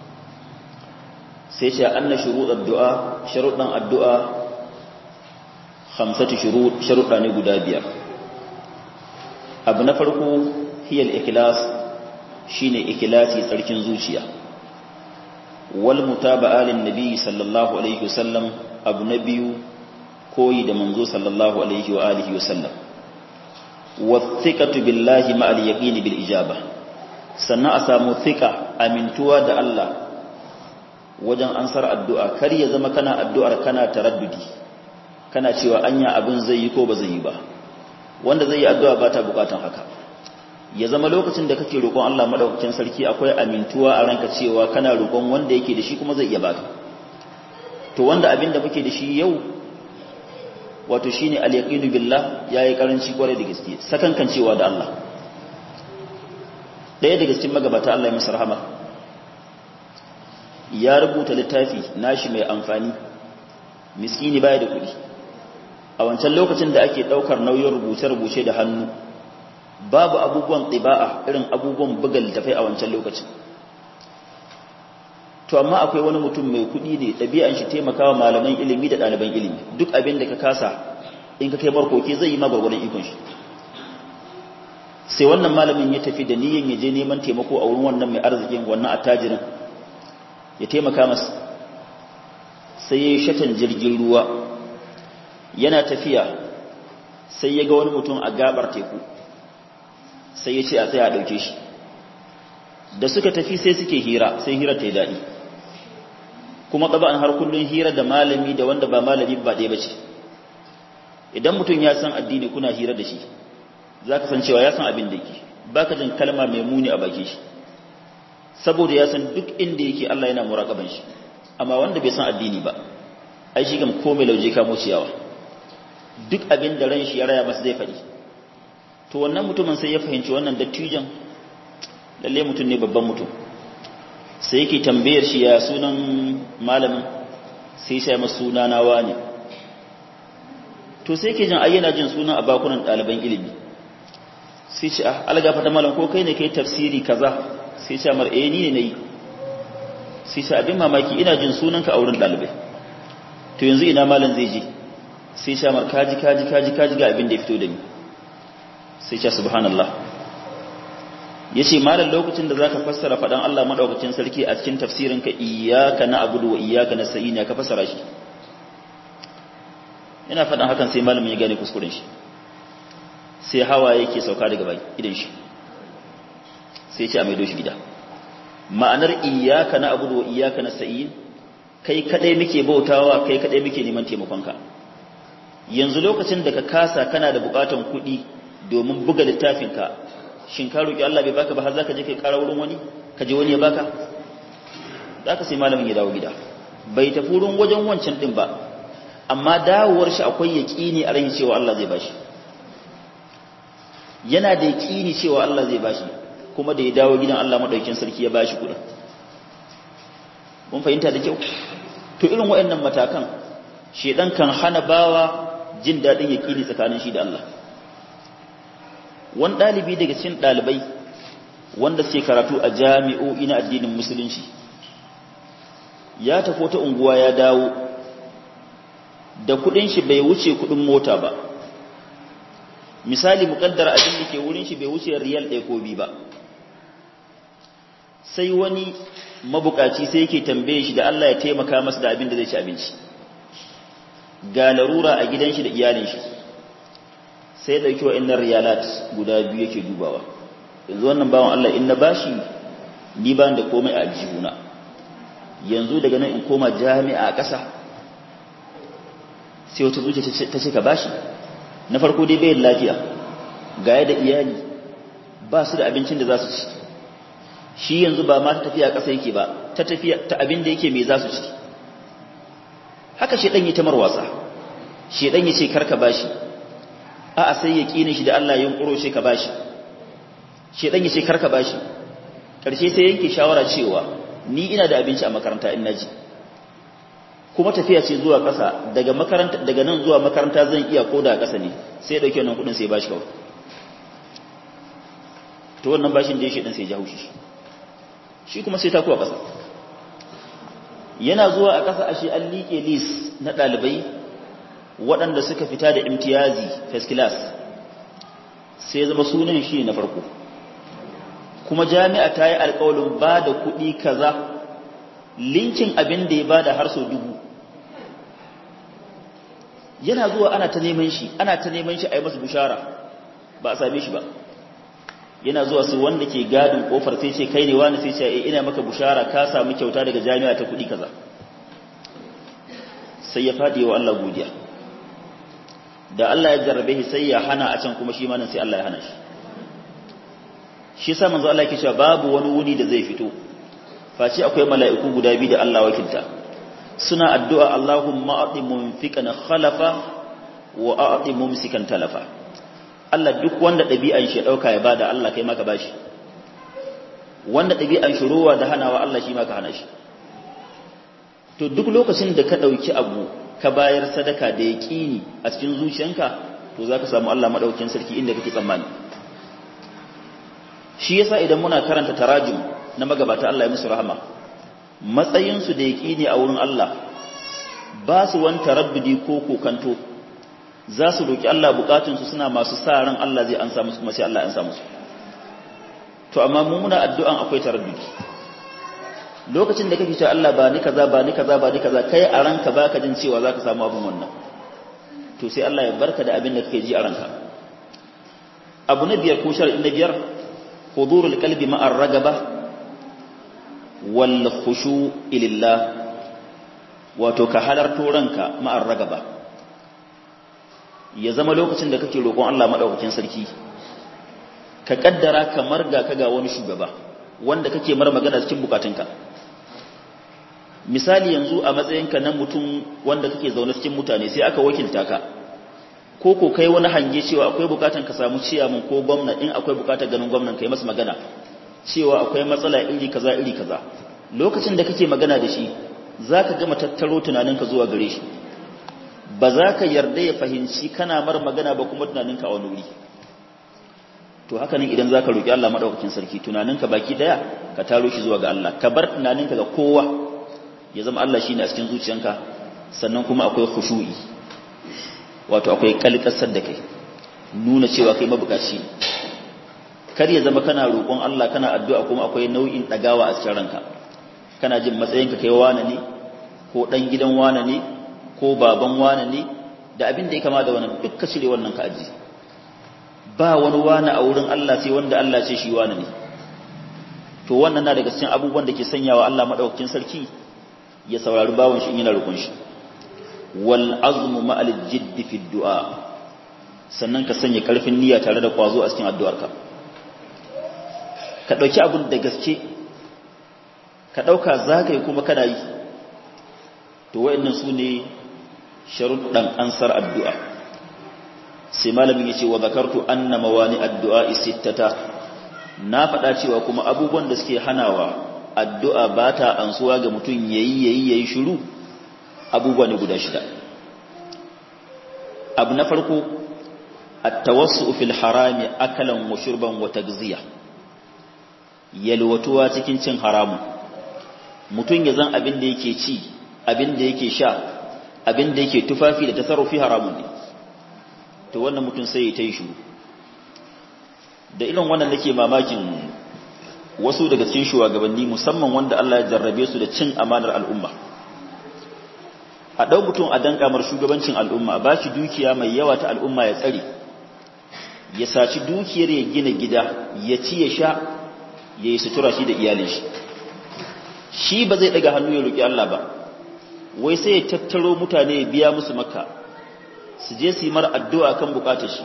sai ce an na shuru addu'a sharuɗan addu'a hamsatu sharuɗa ne guda biyar abu na farko hiyar ikilas shi ne ikilasi tsarkin zuciya wal mutaba alin nabi sallallahu alaihi wasallam abu na biyu koyi da manzo sallallahu alaihi wa alihi wasallam wathiqatu billahi ma'al yaqini bil ijaba sannan a samu thika amintuwa da Allah wajen ansar addu'a kar ya zama kana addu'ar kana taraddudi kana cewa anya abin zai yi ko ba zai yi ba wanda zai yi addu'a ba ta bukatan haka ya zama lokacin da kake roƙon Allah madaukakin sarki akwai amintuwa a ranka cewa kana roƙon wanda yake da shi kuma zai iya baka to wanda abin da muke da shi yau wato shine al-yaqinu billah yayi karanci kware da gaske sakankan cewa da Allah daya daga cikin magabata Allah ya masa rahama ya rubuta littafi nashi mai amfani miskini baya da kuɗi a wancan lokacin da ake ɗaukar nauyin rubuce-rubuce da hannu babu abubuwan tsiba'a irin abubuwan buga littafai a wancan lokacin to amma akwai wani mutum mai kuɗi ne ɗabi'an shi taimakawa malaman ilimi da ɗaliban ilimi duk abin da ka kasa in ka kai barkoki zai yi ma gwargwadon ikon shi sai wannan malamin ya tafi da niyyar ya je neman taimako a wurin wannan mai arzikin wannan attajirin ya taimaka masa sai ya yi shatan jirgin ruwa yana tafiya sai ya ga wani mutum a gabar teku sai ya ce a tsaya a ɗauke shi da suka tafi sai suke hira sai hira ta yi daɗi kuma ƙaba'an har kullum hira da malami da wanda ba malami ba ɗaya ba ce idan mutum ya san addini kuna hira da shi za ka san cewa ya san abin da yake ba ka jin kalma mai muni a baki shi saboda ya san duk inda yake Allah yana muraƙaban shi amma wanda bai san addini ba ai shi gam komai lauje kamo ciyawa duk abin da ran shi ya raya masa zai faɗi to wannan mutumin sai ya fahimci wannan dattijan lalle mutum ne babban mutum sai yake tambayar shi ya sunan malamin sai sai masa suna nawa ne to sai yake jin ai yana jin sunan a bakunan ɗaliban ilimi sai ce ah algafa ta malam ko kai ne kai tafsiri kaza sai ce mar eh ni ne nayi sai ce abin mamaki ina jin sunanka a wurin ɗalibai to yanzu ina malam zai je sai ce mar kaji kaji kaji kaji ga abin da ya fito da ni sai ce subhanallah yace malam lokacin da zaka fassara fadan Allah madaukakin sarki a cikin tafsirinka iyyaka na'budu wa iyyaka nasta'in ya ka fassara shi ina fadan hakan sai malamin ya gane kuskuren shi sai hawa yake sauka daga baki idan shi sai ce a maido shi gida ma'anar iyyaka na'budu wa iyyaka nasta'in kai kadai muke bautawa kai kadai muke neman taimakonka yanzu lokacin da ka kasa kana da bukatan kuɗi domin buga littafinka shin ka roki Allah bai baka ba har zaka je kai ƙara wurin wani ka je wani ya baka zaka sai malamin ya dawo gida bai tafi wurin wajen wancan din ba amma dawowar shi akwai yaqini a ran cewa Allah zai bashi yana da yaqini cewa Allah zai bashi kuma da ya dawo gidan Allah madaukakin sarki ya bashi kudin mun fahimta da kyau to irin waɗannan matakan shedan kan hana bawa jin daɗin yaƙini tsakanin shi da Allah wani ɗalibi daga cikin ɗalibai wanda suke karatu a jami'o'i na addinin musulunci ya tafi ta unguwa ya dawo da kuɗin shi bai wuce kuɗin mota ba misali muƙaddara abin da ke wurin shi bai wuce riyal ɗaya ko biyu ba sai wani mabukaci sai yake tambaye shi da Allah ya taimaka masa da abin da zai ci abinci ga larura a gidan shi da iyalin shi sai dauki wa'annan riyalat guda biyu yake dubawa yanzu wannan bawan Allah in na bashi ni ba da komai a aljihuna yanzu daga nan in koma jami'a a ƙasa sai wata zuciya ta ce ka bashi na farko dai bayan lafiya ga da iyali ba su da abincin da za su ci shi yanzu ba ma ta tafiya ƙasa yake ba ta tafiya ta abin da yake mai za su ci haka shedan yi ta marwasa shedan yace karka bashi a a sai yaqinin shi da Allah yin kuro shi ka bashi shedan yace karka bashi karshe sai yanke shawara cewa ni ina da abinci a makaranta in naji kuma tafiya ce zuwa ƙasa daga makaranta daga nan zuwa makaranta zan iya koda ƙasa ne sai ya dauke wannan kudin sai ya bashi kawai to wannan bashin da ya shedan sai ya jawo shi shi kuma sai ta kuwa ƙasa yana zuwa a ƙasa ashe an liƙe lis na ɗalibai waɗanda suka fita da imtiyazi first class sai zama sunan shi na farko kuma jami'a ta yi alƙawalin ba da kuɗi kaza linkin abin da ya ba da har sau dubu yana zuwa ana ta neman shi ana ta neman shi a yi masa bishara ba a same shi ba yana zuwa su wanda ke gadin kofar sai ce kai ne wani sai ce ina maka bushara ka samu kyauta daga jami'a ta kudi kaza sai ya fadi wa Allah godiya da Allah ya jarrabe shi sai ya hana a can kuma shi ma nan sai Allah ya hana shi shi yasa manzo Allah yake cewa babu wani wuni da zai fito face akwai mala'iku guda biyu da Allah wakilta suna addu'a Allahumma a'ti munfiqan khalafa wa a'ti mumsikan talafa Allah duk wanda ɗabi'an shi ɗauka ya bada Allah kai maka bashi wanda ɗabi'an shi ruwa da hanawa Allah shi maka hana shi to duk lokacin da ka ɗauki abu ka bayar sadaka da ya ƙini a cikin zuciyanka to za ka samu Allah maɗaukin sarki inda kake tsammani shi yasa idan muna karanta tarajum na magabata Allah ya musu rahama matsayinsu da ya ƙini a wurin Allah ba su wani tarabbudi ko kokanto za su roƙi Allah bukatunsu suna masu sa ran Allah zai ansa musu kuma sai Allah ya ansa musu to amma mu muna addu'an akwai taraddudi lokacin da kake cewa Allah ba ni kaza ba ni kaza ba ni kaza kai a ranka baka jin cewa zaka samu abin wannan to sai Allah ya barka da abin da kake ji a ranka abu na biyar ko shar'i na biyar hudurul qalbi ma'a ragaba wal khushu' lillah wato ka halarto ranka ma'a ragaba ya zama lokacin da kake roƙon Allah maɗaukakin sarki ka ƙaddara kamar ga ka ga wani shugaba wanda kake mar magana cikin bukatunka misali yanzu a matsayinka na mutum wanda kake zaune cikin mutane sai aka wakilta ka ko ko kai wani hange cewa akwai bukatan ka samu ciyaman ko gwamna in akwai bukatar ganin gwamnan kai masa magana cewa akwai matsala iri kaza iri kaza lokacin da kake magana da shi zaka gama tattaro tunaninka zuwa gare shi ba za ka yarda ya fahimci kana mar magana ba kuma tunaninka a wani wuri to haka nan idan za ka roƙi Allah maɗaukakin sarki tunaninka baki ɗaya ka taro shi zuwa ga Allah ka bar tunaninka ga kowa ya zama Allah shi ne a cikin zuciyanka sannan kuma akwai khushu'i wato akwai kalkasar da kai nuna cewa kai mabukaci kar ya zama kana roƙon Allah kana addu'a kuma akwai nau'in ɗagawa a cikin ranka kana jin matsayinka kai wane ne ko ɗan gidan wane ne ko baban wane ne da abin da ya kama da wannan duk ka cire wannan ka aji ba wani wane a wurin Allah sai wanda Allah ce shi wane ne to wannan na daga cikin abubuwan da ke sanyawa Allah madaukakin sarki ya saurari bawon shi in yana rukun shi wal azmu ma'al jidd fi du'a sannan ka sanya karfin niyya tare da kwazo a cikin addu'arka ka dauki abun da gaske ka dauka zagaye kuma kana yi to wayannan su ne sharuɗan ansar addu'a sai malamin ya ce wa zakartu anna mawani addu'a sittata na faɗa cewa kuma abubuwan da suke hanawa addu'a ba ta ansuwa ga mutum yayi yayi yayi shiru abubuwa ne guda shida abu na farko at-tawassu fil harami akalan wa shurban wa tagziya yalwatuwa cikin cin haramun mutum ya zan abin da yake ci abin da yake sha abin da yake tufafi da tasarrufi haramun ne to wannan mutum sai ya ta yi shuru da irin wannan nake mamakin wasu daga cikin shugabanni musamman wanda Allah ya jarrabe su da cin amanar al'umma a ɗau mutum a dan kamar shugabancin al'umma ba shi dukiya mai yawa ta al'umma ya tsare ya saci dukiyar ya gina gida ya ci ya sha ya yi sutura shi da iyalin shi shi ba zai daga hannu ya roƙi Allah ba wai sai ya tattaro mutane ya biya musu makka su je su yi mara addu'a kan bukatar shi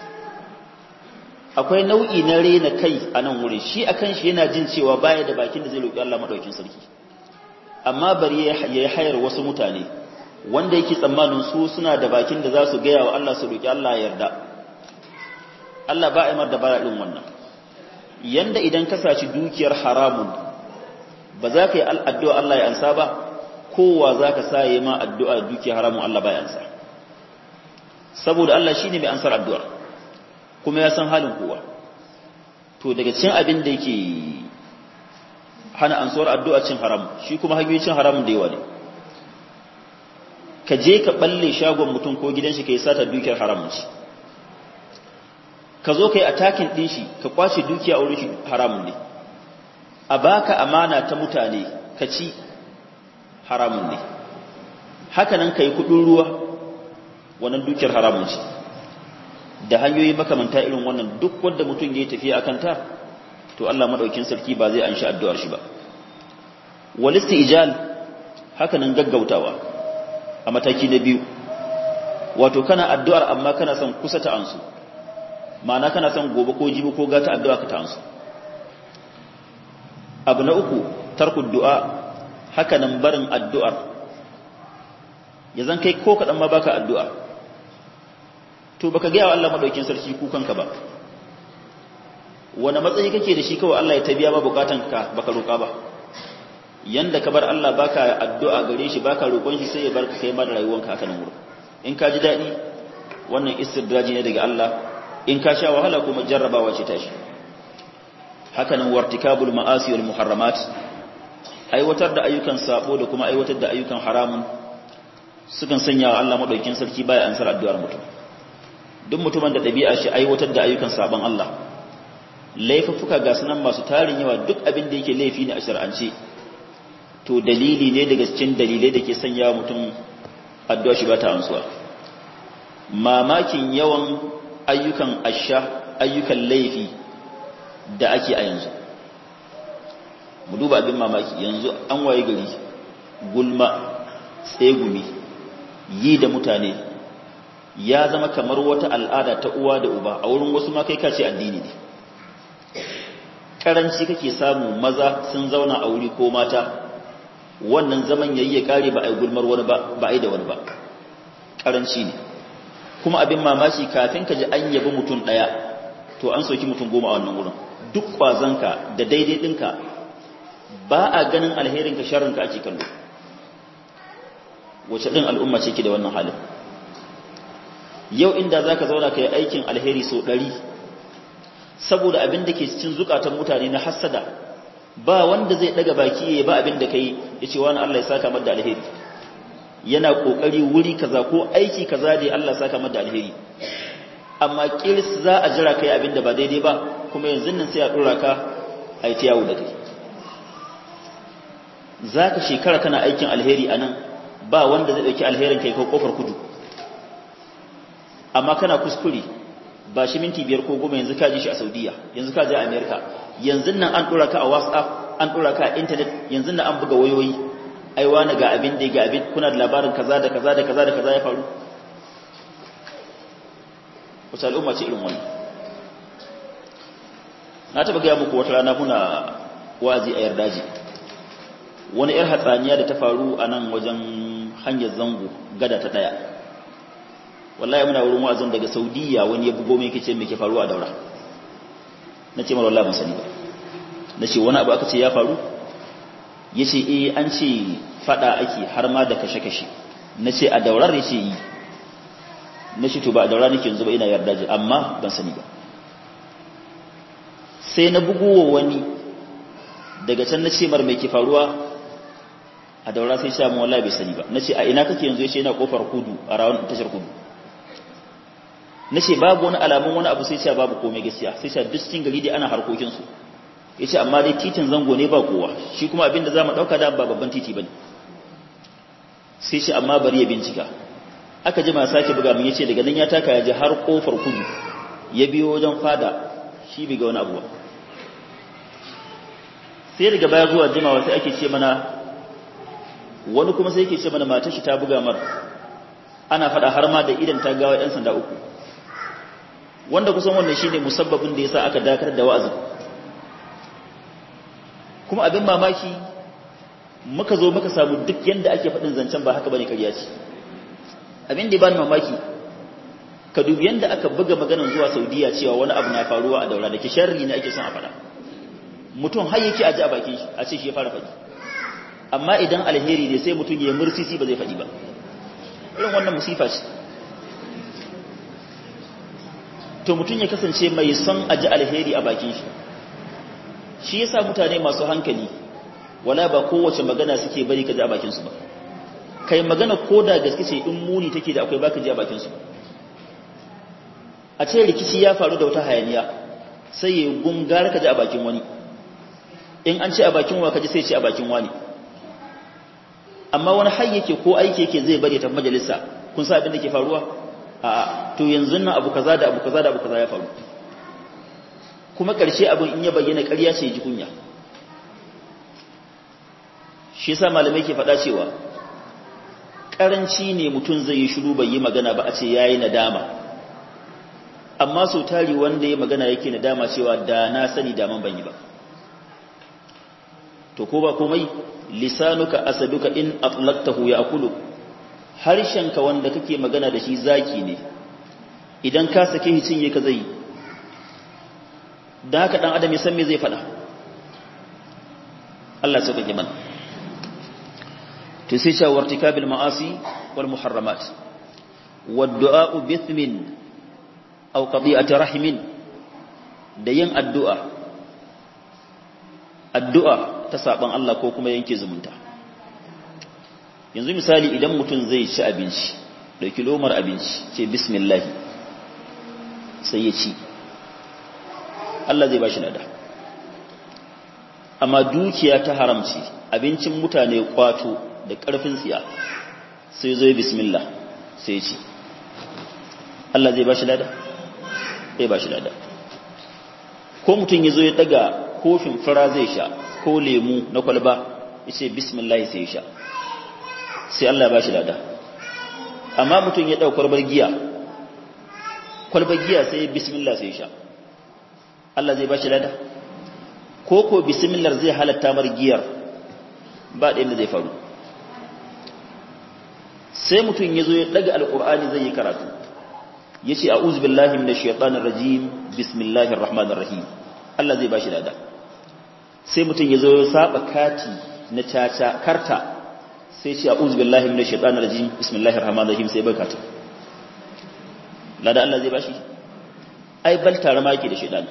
akwai nau'i na rena kai a nan wurin shi a kan shi yana jin cewa baya da bakin da zai roƙi Allah maɗaukin sarki amma bari ya yi hayar wasu mutane wanda yake tsammanin su suna da bakin da za su gaya wa Allah su roƙi Allah ya yarda Allah ba a yi mar da bara ɗin wannan yanda idan ka saci dukiyar haramun ba za ka yi addu'a Allah ya ansa ba kowa za ka sa yi ma addu'a dukiyar haramun Allah ba ya ansa saboda Allah shi ne mai ansar addu'ar kuma ya san halin kowa to daga cin abin da yake hana ansuwar addu'a cin haram shi kuma hanyoyin cin haramun da yawa ne ka je ka balle shagon mutum ko gidan shi ka yi sata dukiyar haramun shi ka zo ka yi atakin ɗin shi ka kwace dukiya a wurin shi haramun ne a baka amana ta mutane ka ci haramun ne haka nan ka yi kuɗin ruwa wannan dukiyar haramun ce da hanyoyi makamanta irin wannan duk wanda mutum ya yi tafiya a kanta to Allah maɗaukin sarki ba zai an sha addu'ar shi ba walisti ijal haka nan gaggautawa a mataki na biyu wato kana addu'ar amma kana son kusa ta ansu ma'ana kana son gobe ko jibi ko gata addu'a ka ta ansu abu na uku tarkud du'a haka nan barin addu'ar ya zan kai ko kaɗan ma baka addu'a to baka gaya wa Allah maɗaukin sarki kukanka ba wani matsayi kake da shi kawai Allah ya tabiya ba bukatanka baka roƙa ba yanda ka bar Allah baka addu'a gare shi baka roƙon shi sai ya barka kai ma da rayuwanka haka nan wurin in ka ji daɗi wannan istidraji ne daga Allah in ka sha wahala kuma jarrabawa ce tashi haka nan wartikabul ma'asi wal muharramat aiwatar da ayyukan sabo da kuma aiwatar da ayyukan haramun sukan sanya wa Allah madaukakin sarki baya ansar addu'ar mutum duk mutumin da dabi'a shi aiwatar da ayyukan sabon Allah laifuffuka ga sunan masu tarin yawa duk abin da yake laifi ne a shar'ance to dalili ne daga cikin dalilai da ke sanya mutum addu'a shi ba ta ansuwa mamakin yawan ayyukan asha ayyukan laifi da ake a yanzu mu duba abin mamaki yanzu an waye gari gulma tsegumi yi da mutane ya zama kamar wata al'ada ta uwa da uba a wurin wasu ma kai kace addini ne karanci kake samu maza sun zauna a wuri ko mata wannan zaman yayi ya kare ba a gulmar wani ba ba a da wani ba karanci ne kuma abin mamaki kafin ka ji an yabi mutum daya to an soki mutum goma a wannan wurin duk kwazanka da daidai dinka ba a ganin alherinka sharrinka ake kallo wace ɗin al'umma ce ke da wannan halin yau inda za ka zauna ka yi aikin alheri sau ɗari saboda abin da ke cikin zukatan mutane na hassada ba wanda zai ɗaga baki ya ba abin da ka yi ya ce wani Allah ya saka da alheri yana ƙoƙari wuri kaza ko aiki kaza da Allah ya saka da alheri amma kirs za a jira kai abin da ba daidai ba kuma yanzu nan sai a ɗora ka a yi ta yawo da kai za ka shekara kana aikin alheri a nan ba wanda zai ɗauki alherin kai ko ƙofar kudu amma kana kuskure ba shi minti biyar ko goma yanzu ka ji shi a saudiya yanzu ka je a amerika yanzu nan an ɗora ka a whatsapp an ɗora ka a intanet yanzu nan an buga wayoyi ai wani ga abin da ga abin kuna da labarin kaza da kaza da kaza da kaza ya faru wace al'umma ce irin wannan na taɓa gaya muku wata rana muna wa'azi a yardaji wani 'yar hatsaniya da ta faru a nan wajen hanyar zango gada ta ɗaya wallahi muna wurin wa'azin daga saudiya wani ya bugo mai kace me ke faruwa a daura na ce mara wallahi ban sani ba na ce wani abu aka ce ya faru ya ce eh an ce fada ake har ma da kashe-kashe na ce a daurar ya ce yi na shi to ba a daura nake yanzu ba ina yarda ji amma ban sani ba sai na bugowa wani daga can na ce mar mai ke faruwa a daura sai sha mu wallahi bai sani ba na ce a ina kake yanzu ya ce yana kofar kudu a rawan tashar kudu na ce babu wani alamun wani abu sai sha babu komai gaskiya sai sha duk cikin gari dai ana harkokinsu ya ce amma dai titin zango ne ba kowa shi kuma abinda za mu ɗauka da ba babban titi ba ne sai ce amma bari ya bincika aka ji masu sake buga mun ya ce daga nan ya taka ya ji har kofar kudu ya biyo wajen fada shi bai ga wani abuwa sai daga baya zuwa jimawa sai ake ce mana wani kuma sai yake ce mana matar shi ta buga mar ana fada har ma da idan ta gawa yan sanda uku wanda kusan wannan shine musabbabin da yasa aka dakar da wa'azin kuma abin mamaki muka zo muka samu duk yanda ake faɗin zancen ba haka bane kariya ce abin da ya bani mamaki ka dubi yanda aka buga maganar zuwa Saudiya cewa wani abu na faruwa a daura da ke sharri ne ake son a faɗa mutum har yake aji a bakin shi a ce shi ya fara faɗi amma idan alheri ne sai mutum ya mursisi ba zai faɗi ba irin wannan musifa ce to mutum ya kasance mai son aji alheri a bakin shi shi yasa mutane masu hankali wala ba kowace magana suke bari ka ji a bakin su ba kai magana ko da gaske ce in muni take da akwai baka ji a bakin su a ce rikici ya faru da wata hayaniya sai ya gungar ka ji a bakin wani in an ce a bakin wa ka ji sai ce a bakin wani amma wani har yake ko aiki yake zai bari ta majalisa kun sa abin da ke faruwa a to yanzu nan abu kaza da abu kaza da abu kaza ya faru kuma ƙarshe abin in ya bayyana ƙarya ce ji kunya shi yasa malamai ke faɗa cewa ƙaranci ne mutum zai yi shiru bai yi magana ba a ce yayi nadama amma sau tari wanda ya magana yake nadama cewa da na sani daman ban yi ba to ko ba komai lisanuka asaduka in atlaqtahu ya'kulu harshenka wanda kake magana da shi zaki ne idan ka sake shi cinye ka zai dan haka dan adam ya san me zai fada Allah sauka ke mana to sai cewa wartikabil ma'asi wal muharramat wad du'a bithmin aw qadi'ati rahimin da yin addu'a addu'a ta saban Allah ko kuma yanke zumunta yanzu misali idan mutum zai ci abinci dauki lomar abinci ce bismillah sai ya ci Allah zai bashi nada amma dukiya ta haramci abincin mutane kwato da karfin tsiya sai zo bismillah sai ya ci Allah zai bashi nada zai bashi nada ko mutum ya zo ya daga kofin fara zai sha ko lemu na kwalba yace bismillah sai ya sha sai Allah ya bashi lada amma mutum ya dauka kwalbar giya kwalbar giya sai bismillah sai ya sha Allah zai bashi lada ko ko bismillah zai halatta mar giyar ba da zai faru sai mutum ya zo ya daga alqur'ani zai yi karatu yace a'udhu billahi minash shaitanir rajim bismillahir rahmanir rahim Allah zai bashi lada sai mutum ya zo ya saba kati na caca karta sai ce a'udhu billahi minash shaitanir rajim bismillahir rahmanir rahim sai barka ta lada Allah zai bashi ai bal tare ma yake da shaitani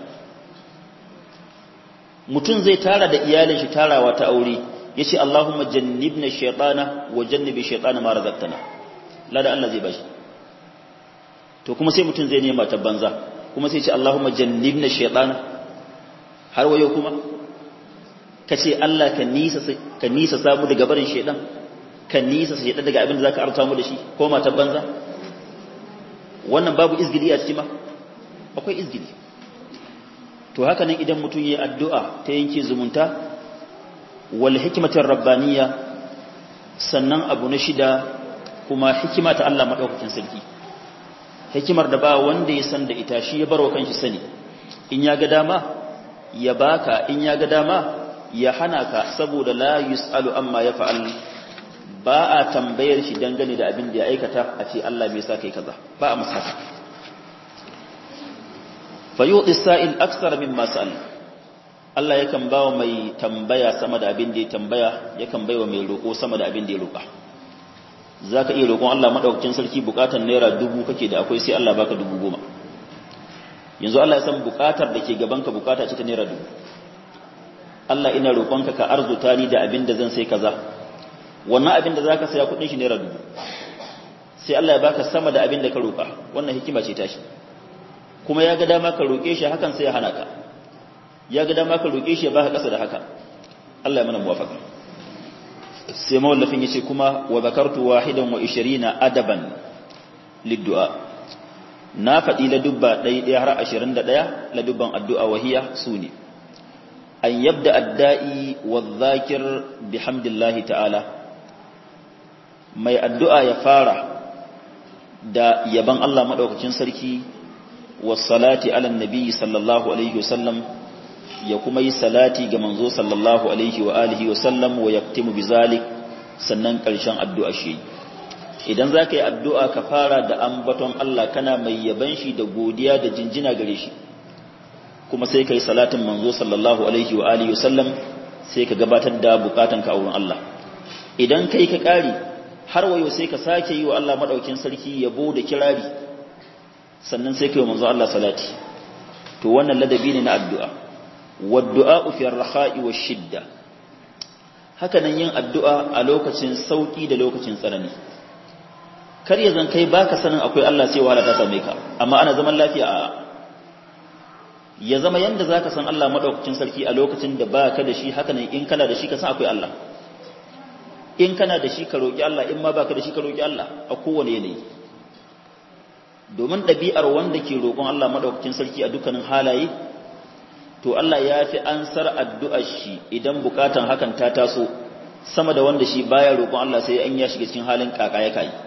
mutum zai tara da iyalin shi tarawa ta aure yace Allahumma jannibna shaytana wa jannibi shaytana ma razaqtana lada Allah zai bashi to kuma sai mutum zai nema ta banza kuma sai ce Allahumma jannibna shaytana har wayo kuma ka ce Allah ka nisa ka nisa samu daga barin shedan ka nisa shedan daga abin da zaka arta mu da shi ko mata banza wannan babu izgili a cikin ma akwai izgili to haka nan idan mutum yayi addu'a ta yanke zumunta wal hikmatir rabbaniyya sannan abu na shida kuma hikima ta Allah madaukakin sarki hikimar da ba wanda ya san da ita shi ya barwa kanshi sani in ya ga dama ya baka in ya ga dama ya hana ka saboda la yus'alu amma ya fa'al ba a tambayar shi dangane da abin da ya aikata a ce Allah bai sa kai kaza ba a masa fa yu'ti sa'il aksar mimma sa'al Allah yakan ba wa mai tambaya sama da abin da ya tambaya yakan bai wa mai roƙo sama da abin da ya roƙa za ka iya roƙon Allah maɗaukacin sarki buƙatar naira dubu kake da akwai sai Allah baka dubu goma yanzu Allah ya san buƙatar da ke gabanka buƙata ce ta naira dubu Allah ina roƙonka ka arzuta ni da abin da zan sai kaza wannan abin da za ka saya kuɗin shi naira dubu sai Allah ya baka sama da abin da ka roƙa wannan hikima ce tashi kuma ya ga dama ka roƙe shi hakan sai ya hana ka ya ga dama ka roƙe shi ya baka ƙasa da haka Allah ya mana muwafaka sai mawallafin yace kuma wa zakartu wahidan wa 20 adaban liddu'a na faɗi la dubba ɗaya ɗaya har 21 la dubban addu'a wahiya sune an yabda adda'i wa dhakir bihamdillahi ta'ala mai addu'a ya fara da yaban Allah madaukakin sarki was salati ala nabi sallallahu alaihi wasallam ya kuma yi salati ga manzo sallallahu alaihi wa alihi wa sallam wa yaktimu bizalik sannan ƙarshen addu'a shi idan za ka yi addu'a ka fara da ambaton Allah kana mai yaban shi da godiya da jinjina gare shi kuma sai ka yi salatin manzo sallallahu alaihi wa alihi wa sallam sai ka gabatar da bukatan ka a wurin Allah idan kai ka ƙari har wayo sai ka sake yi wa Allah madaukin sarki yabo da kirari sannan sai ka yi manzo Allah salati to wannan ladabi ne na addu'a والدعاء في الرخاء والشدة hakanan yin addu'a a lokacin sauki da lokacin tsanani kar ya zan kai baka sanin akwai Allah sai wahala ta same ka amma ana zaman lafiya a ya zama yanda zaka san Allah madaukakin sarki a lokacin da baka da shi hakanan in kana da shi ka san akwai Allah in kana da shi ka roki Allah in ma baka da shi ka roki Allah a kowane yanayi domin ɗabi'ar wanda ke roƙon Allah madaukakin sarki a dukkanin halaye to Allah ya fi ansar addu'ar shi idan bukatan hakan ta taso sama da wanda shi baya roƙon Allah sai an ya shiga cikin halin kaka ya kai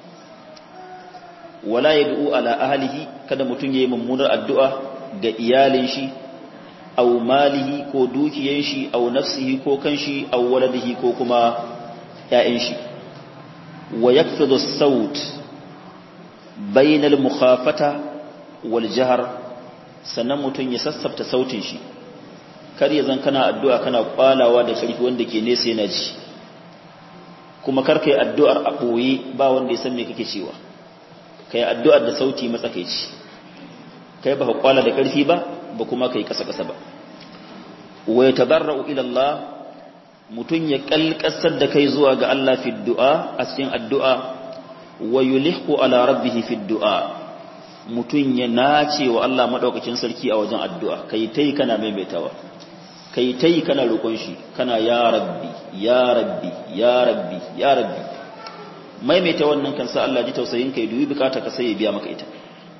wala yad'u ala ahlihi kada mutun yayi mummunar addu'a ga iyalin shi aw malihi ko dukiyan shi aw nafsihi ko kanshi aw waladihi ko kuma ƴaƴan shi wa yakfidu as-saut bainal mukhafata wal jahr sannan mutum ya sassafta sautin shi kar ya zan kana addu'a kana kwalawa da karfi wanda ke nesa yana ji kuma kar kai addu'ar a ɓoye ba wanda ya san me kake cewa kai addu'ar da sauti matsakaici kai ba ka kwala da karfi ba ba kuma kai kasa kasa ba wa yatadarra'u ila Allah mutum ya kalkasar da kai zuwa ga Allah fi du'a a cikin addu'a wa yulihu ala rabbih fi du'a mutum ya nace wa Allah maɗaukacin sarki a wajen addu'a kai ta yi kana maimaitawa kai ta yi kana roƙon shi kana ya rabbi ya rabbi ya rabbi ya rabbi maimaita wannan kan sa Allah ji tausayin kai dubi bukata ka sai ya biya maka ita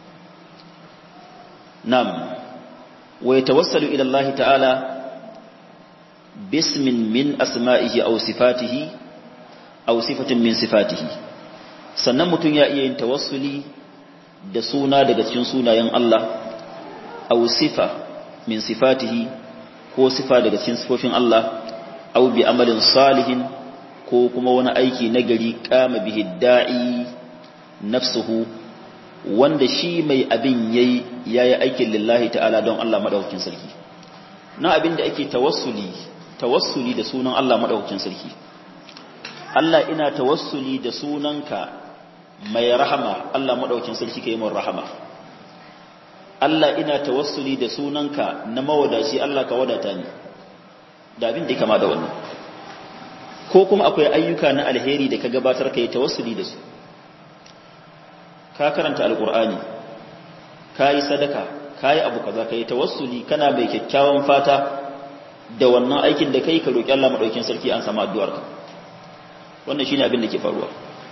nam wa yatawassalu ila Allah ta'ala bismin min asma'ihi aw sifatihi aw sifatin min sifatihi sannan mutum ya iya yin tawassuli da suna daga cikin sunayen Allah aw sifa min sifatihi ko sifa daga cikin sifofin Allah aw bi amalin salihin ko kuma wani aiki nagari kama bihi da'i nafsuhu wanda shi mai abin yayi yayi aikin lillahi ta'ala don Allah madaukakin sarki na abin da ake tawassuli tawassuli da sunan Allah madaukakin sarki Allah ina tawassuli da sunanka mai rahama Allah maɗaukin sarki ka yi mun rahama Allah ina tawassuli da sunanka na mawadaci Allah ka wadata ni da abin da ya kama da wannan ko kuma akwai ayyuka na alheri da ka gabatar ka yi tawassuli da su ka karanta alkur'ani ka yi sadaka ka yi abu kaza ka yi tawassuli kana mai kyakkyawan fata da wannan aikin da kai ka roƙi Allah maɗaukin sarki an samu addu'arka wannan shine abin da ke faruwa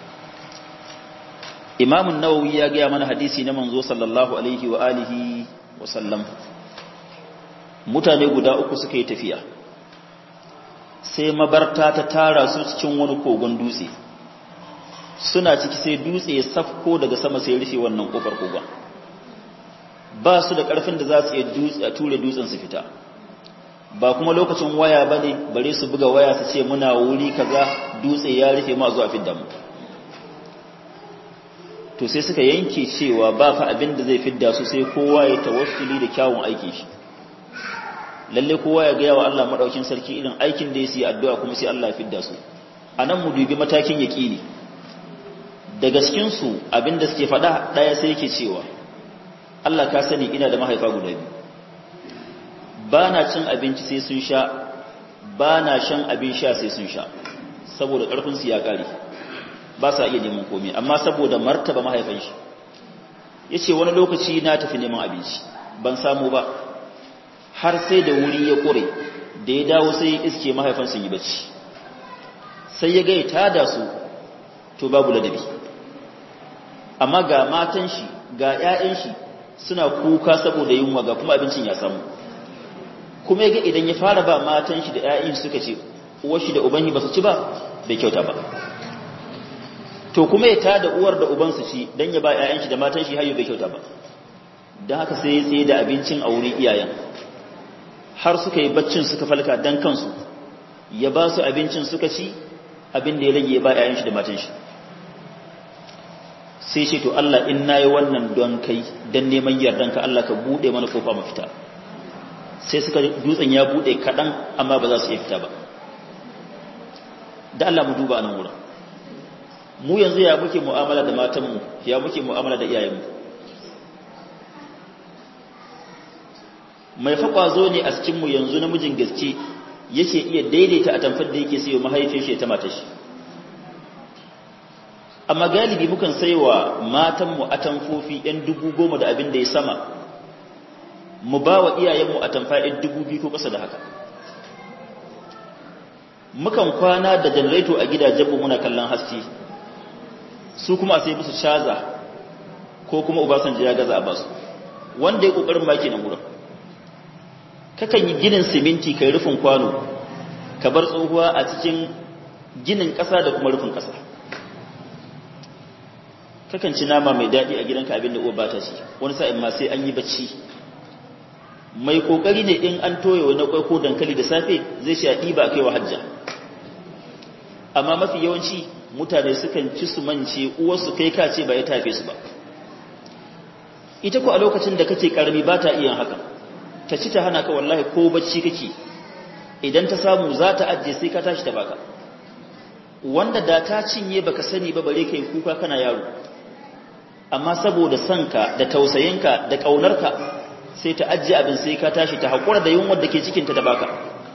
imamun nawawi ya gaya mana hadisi na manzo sallallahu alaihi wa alihi wa sallam mutane guda uku suka yi tafiya sai mabarta ta tara su cikin wani kogon dutse suna ciki sai dutse ya safko daga sama sai rufe wannan kofar kogon ba su da karfin da za su iya ture dutsen su fita ba kuma lokacin waya bane bare su buga waya su ce muna wuri kaza dutse ya rufe mu a zuwa fidda mu to sai suka yanke cewa ba fa abin da zai fidda su sai kowa ya tawassuli da kyawun aikin shi lalle kowa ya ga wa Allah madaukin sarki irin aikin da yake addu'a kuma sai Allah ya fidda su anan mu dubi matakin yaqini daga cikinsu abinda suke faɗa ɗaya sai yake cewa Allah ka sani ina da mahaifa guda biyu ba na cin abinci sai sun sha ba na shan abin sha sai sun sha saboda ƙarfinsu ya ƙare ba sa iya neman komai amma saboda martaba mahaifan shi ya ce wani lokaci na tafi neman abinci ban samu ba har sai da wuri ya ƙure da ya dawo sai ya iske mahaifan sun yi bacci sai ya gai tada su to babu ladabi amma ga matan shi ga 'ya'yan shi suna kuka saboda yunwa ga kuma abincin ya samu kuma ya ga idan ya fara ba matan shi da 'ya'yan suka ce uwar shi da uban ba su ci ba bai kyauta ba to kuma ya tada uwar da uban su ci dan ya ba 'ya'yan shi da matan shi hayo bai kyauta ba dan haka sai ya tsaye da abincin a wurin iyayen har suka yi baccin suka falka dan kansu ya ba su abincin suka ci abin da ya rage ba ‘ya'yan shi da matan shi sai ce to Allah in na yi wannan don kai don neman yardanka Allah ka buɗe mana kofa mafita sai suka dutsen ya buɗe kaɗan amma ba za su iya fita ba da Allah mu duba nan wurin mu yanzu ya muke mu'amala da matanmu ya muke mu'amala da iyayenmu mai faƙwazo ne a cikinmu yanzu namijin gaske yake iya daidaita a tamfar da yake sayo mahaifin shi ta matar shi amma galibi mukan saiwa matanmu a tamfofi yan dubu goma da abin da ya sama mu ba wa iyayenmu a tamfa yan dubu biyu ko ƙasa da haka mukan kwana da janareto a gidajenmu muna kallon haske su kuma a sai musu shaza ko kuma ubasanji ya gaza a basu wanda ya ƙoƙarin maki na wurin kakan yi ginin siminti kai rufin kwano ka bar tsohuwa a cikin ginin ƙasa da kuma rufin ƙasa kakan ci nama mai daɗi a gidanka abin da uwa ba ta ci wani sa'in ma sai an yi bacci mai kokari ne in an toye wani kwai ko dankali da safe zai sha ɗiba kai wa hajja amma mafi yawanci mutane sukan ci su mance uwarsu kai ka ce ba ya tafe su ba ita ko a lokacin da kake karami ba ta iya hakan ta ci ta hana ka wallahi ko bacci kake idan ta samu za ta ajiye sai ka tashi ta baka wanda da ta cinye baka sani ba bare kai kuka kana yaro amma saboda sanka da tausayinka da ƙaunarka sai ta ajiye abin sai ka tashi ta haƙura da yunwar da ke cikinta da baka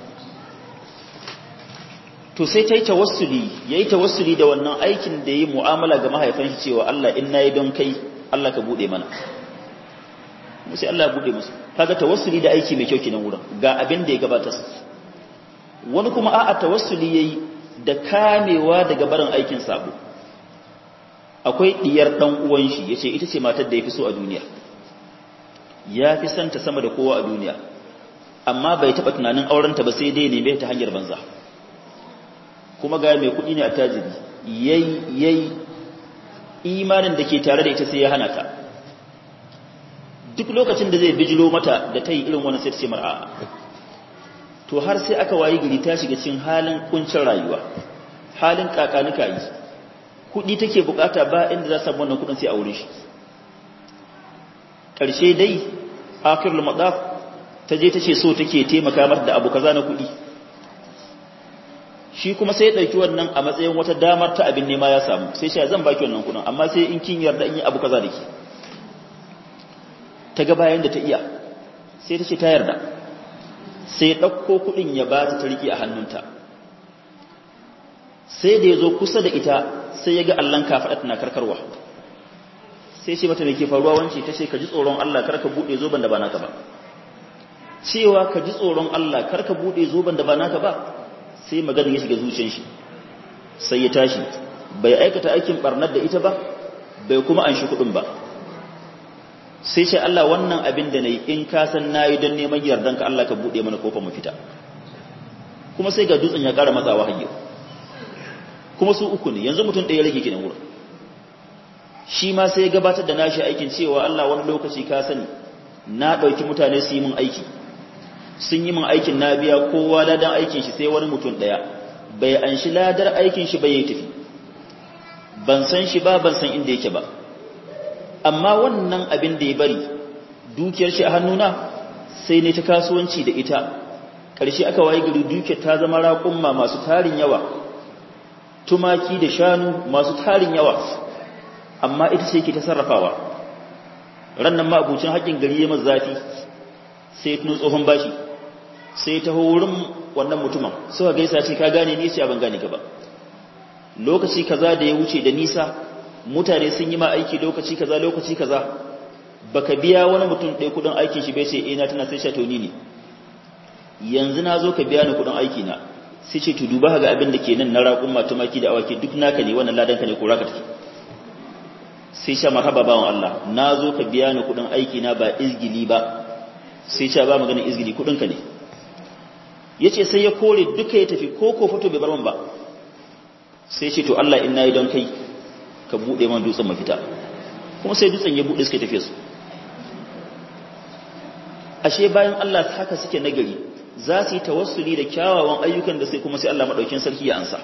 to sai ta yi tawassuli ya yi tawassuli da wannan aikin da ya yi mu'amala ga mahaifan shi cewa Allah in na yi don kai Allah ka buɗe mana sai Allah ya buɗe musu kaga tawassuli da aiki mai kyau kenan wurin ga abin da ya gabatar wani kuma a'a tawassuli yayi da kamewa daga barin aikin sabo akwai diyar dan uwan shi yace ita ce matar da yafi so a duniya ya fi santa sama da kowa a duniya amma bai taba tunanin aurenta ba sai dai neme ta hanyar banza kuma ga mai kudi ne a tajiri yayi yayi imanin da ke tare da ita sai ya hana ta duk lokacin da zai bijilo mata da ta yi irin wani sai ta ce mar'a to har sai aka wayi gari ta shiga cikin halin kuncin rayuwa halin kakanuka yi kudi take bukata ba inda za samu wannan kudin sai a wurin shi karshe dai akhirul madaf ta je ta ce so take taimaka mata da abu kaza na kudi shi kuma sai ya dauki wannan a matsayin wata damar ta abin nema ya samu sai shi zan baki wannan kudin amma sai in kin yarda in yi abu kaza da ke ta ga bayan da ta iya sai ta ce ta yarda sai ɗauko kuɗin ya ba ta riƙe a hannunta sai da ya zo kusa da ita sai ya ga allon kafaɗa tana karkarwa sai ce mata mai ke faruwa wance ta ce ka ji tsoron Allah kar ka buɗe zoben da ba naka ba cewa ka ji tsoron Allah kar ka buɗe zoben da ba naka ba sai maganin ya shiga zuciyar shi sai ya tashi bai aikata aikin barnar da ita ba bai kuma an shi kuɗin ba sai ce Allah wannan abin da na yi in ka san na yi don neman yardanka Allah ka buɗe mana kofar mu fita kuma sai ga dutsen ya ƙara matsawa hanyar kuma su uku ne yanzu mutum ɗaya rage gidan wurin shi ma sai ya gabatar da nashi aikin cewa Allah wani lokaci ka sani na ɗauki mutane su yi min aiki sun yi min aikin na biya kowa ladan aikin shi sai wani mutum ɗaya bai an shi ladar aikin shi bai yi tafi ban san shi ba ban san inda yake ba amma wannan abin da ya bari dukiyar shi a hannuna sai ne ta kasuwanci da ita ƙarshe aka waye gari dukiyar ta zama raƙumma masu tarin yawa tumaki da shanu masu tarin yawa amma ita ce ke ta sarrafawa rannan ma abucin haƙƙin gari ya masa zafi sai tuno tsohon bashi sai ta wurin wannan mutumin suka gaisa ce ka gane ni ce ban gane ka ba lokaci kaza da ya wuce da nisa mutane sun yi ma aiki lokaci kaza lokaci kaza baka biya wani mutum ɗaya kudin aikin shi bai ce ina tana sai sha toni ne yanzu na zo ka biya ni kudin aiki na sai ce to duba ga abin da ke nan na raƙun matumaki da awaki duk naka ne wannan ladan ka ne ko raka take sai sha marhaba bawan Allah na zo ka biya ni kudin aiki na ba izgili ba sai sha ba maganin izgili kudin ka ne yace sai ya kore duka ya tafi ko ko fito bai bar man ba sai ce to Allah in nayi don kai ka bude man dutsen mafita kuma sai dutsen ya bude suka tafi su ashe bayan Allah haka suke nagari za su yi tawassuli da kyawawan ayyukan da sai kuma sai Allah madaukin sarki ya ansa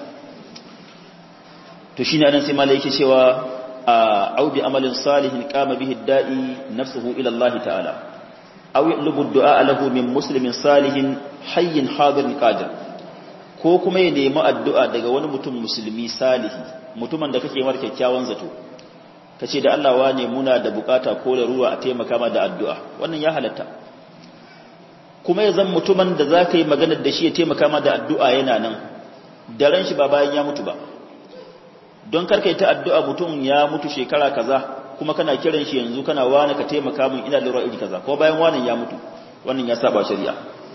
to shine anan sai malai yake cewa au bi amalin salihin qama bihi da'i nafsuhu ila Allah ta'ala aw yatlubu du'a lahu min muslimin salihin hayyin hadirin qadir ko kuma ya nemi addu'a daga wani mutum musulmi salihi mutumin da kake mar kyakkyawan zato kace da Allah wane muna da bukata ko da ruwa a taimaka ma da addu'a wannan ya halatta kuma ya zan mutumin da za ka yi maganar da shi ya taimaka ma da addu'a yana nan da ran shi ba bayan ya mutu ba don karka ta addu'a mutum ya mutu shekara kaza kuma kana kiran shi yanzu kana wani ka taimaka min ina lura iri kaza ko bayan wani ya mutu wannan ya saba shari'a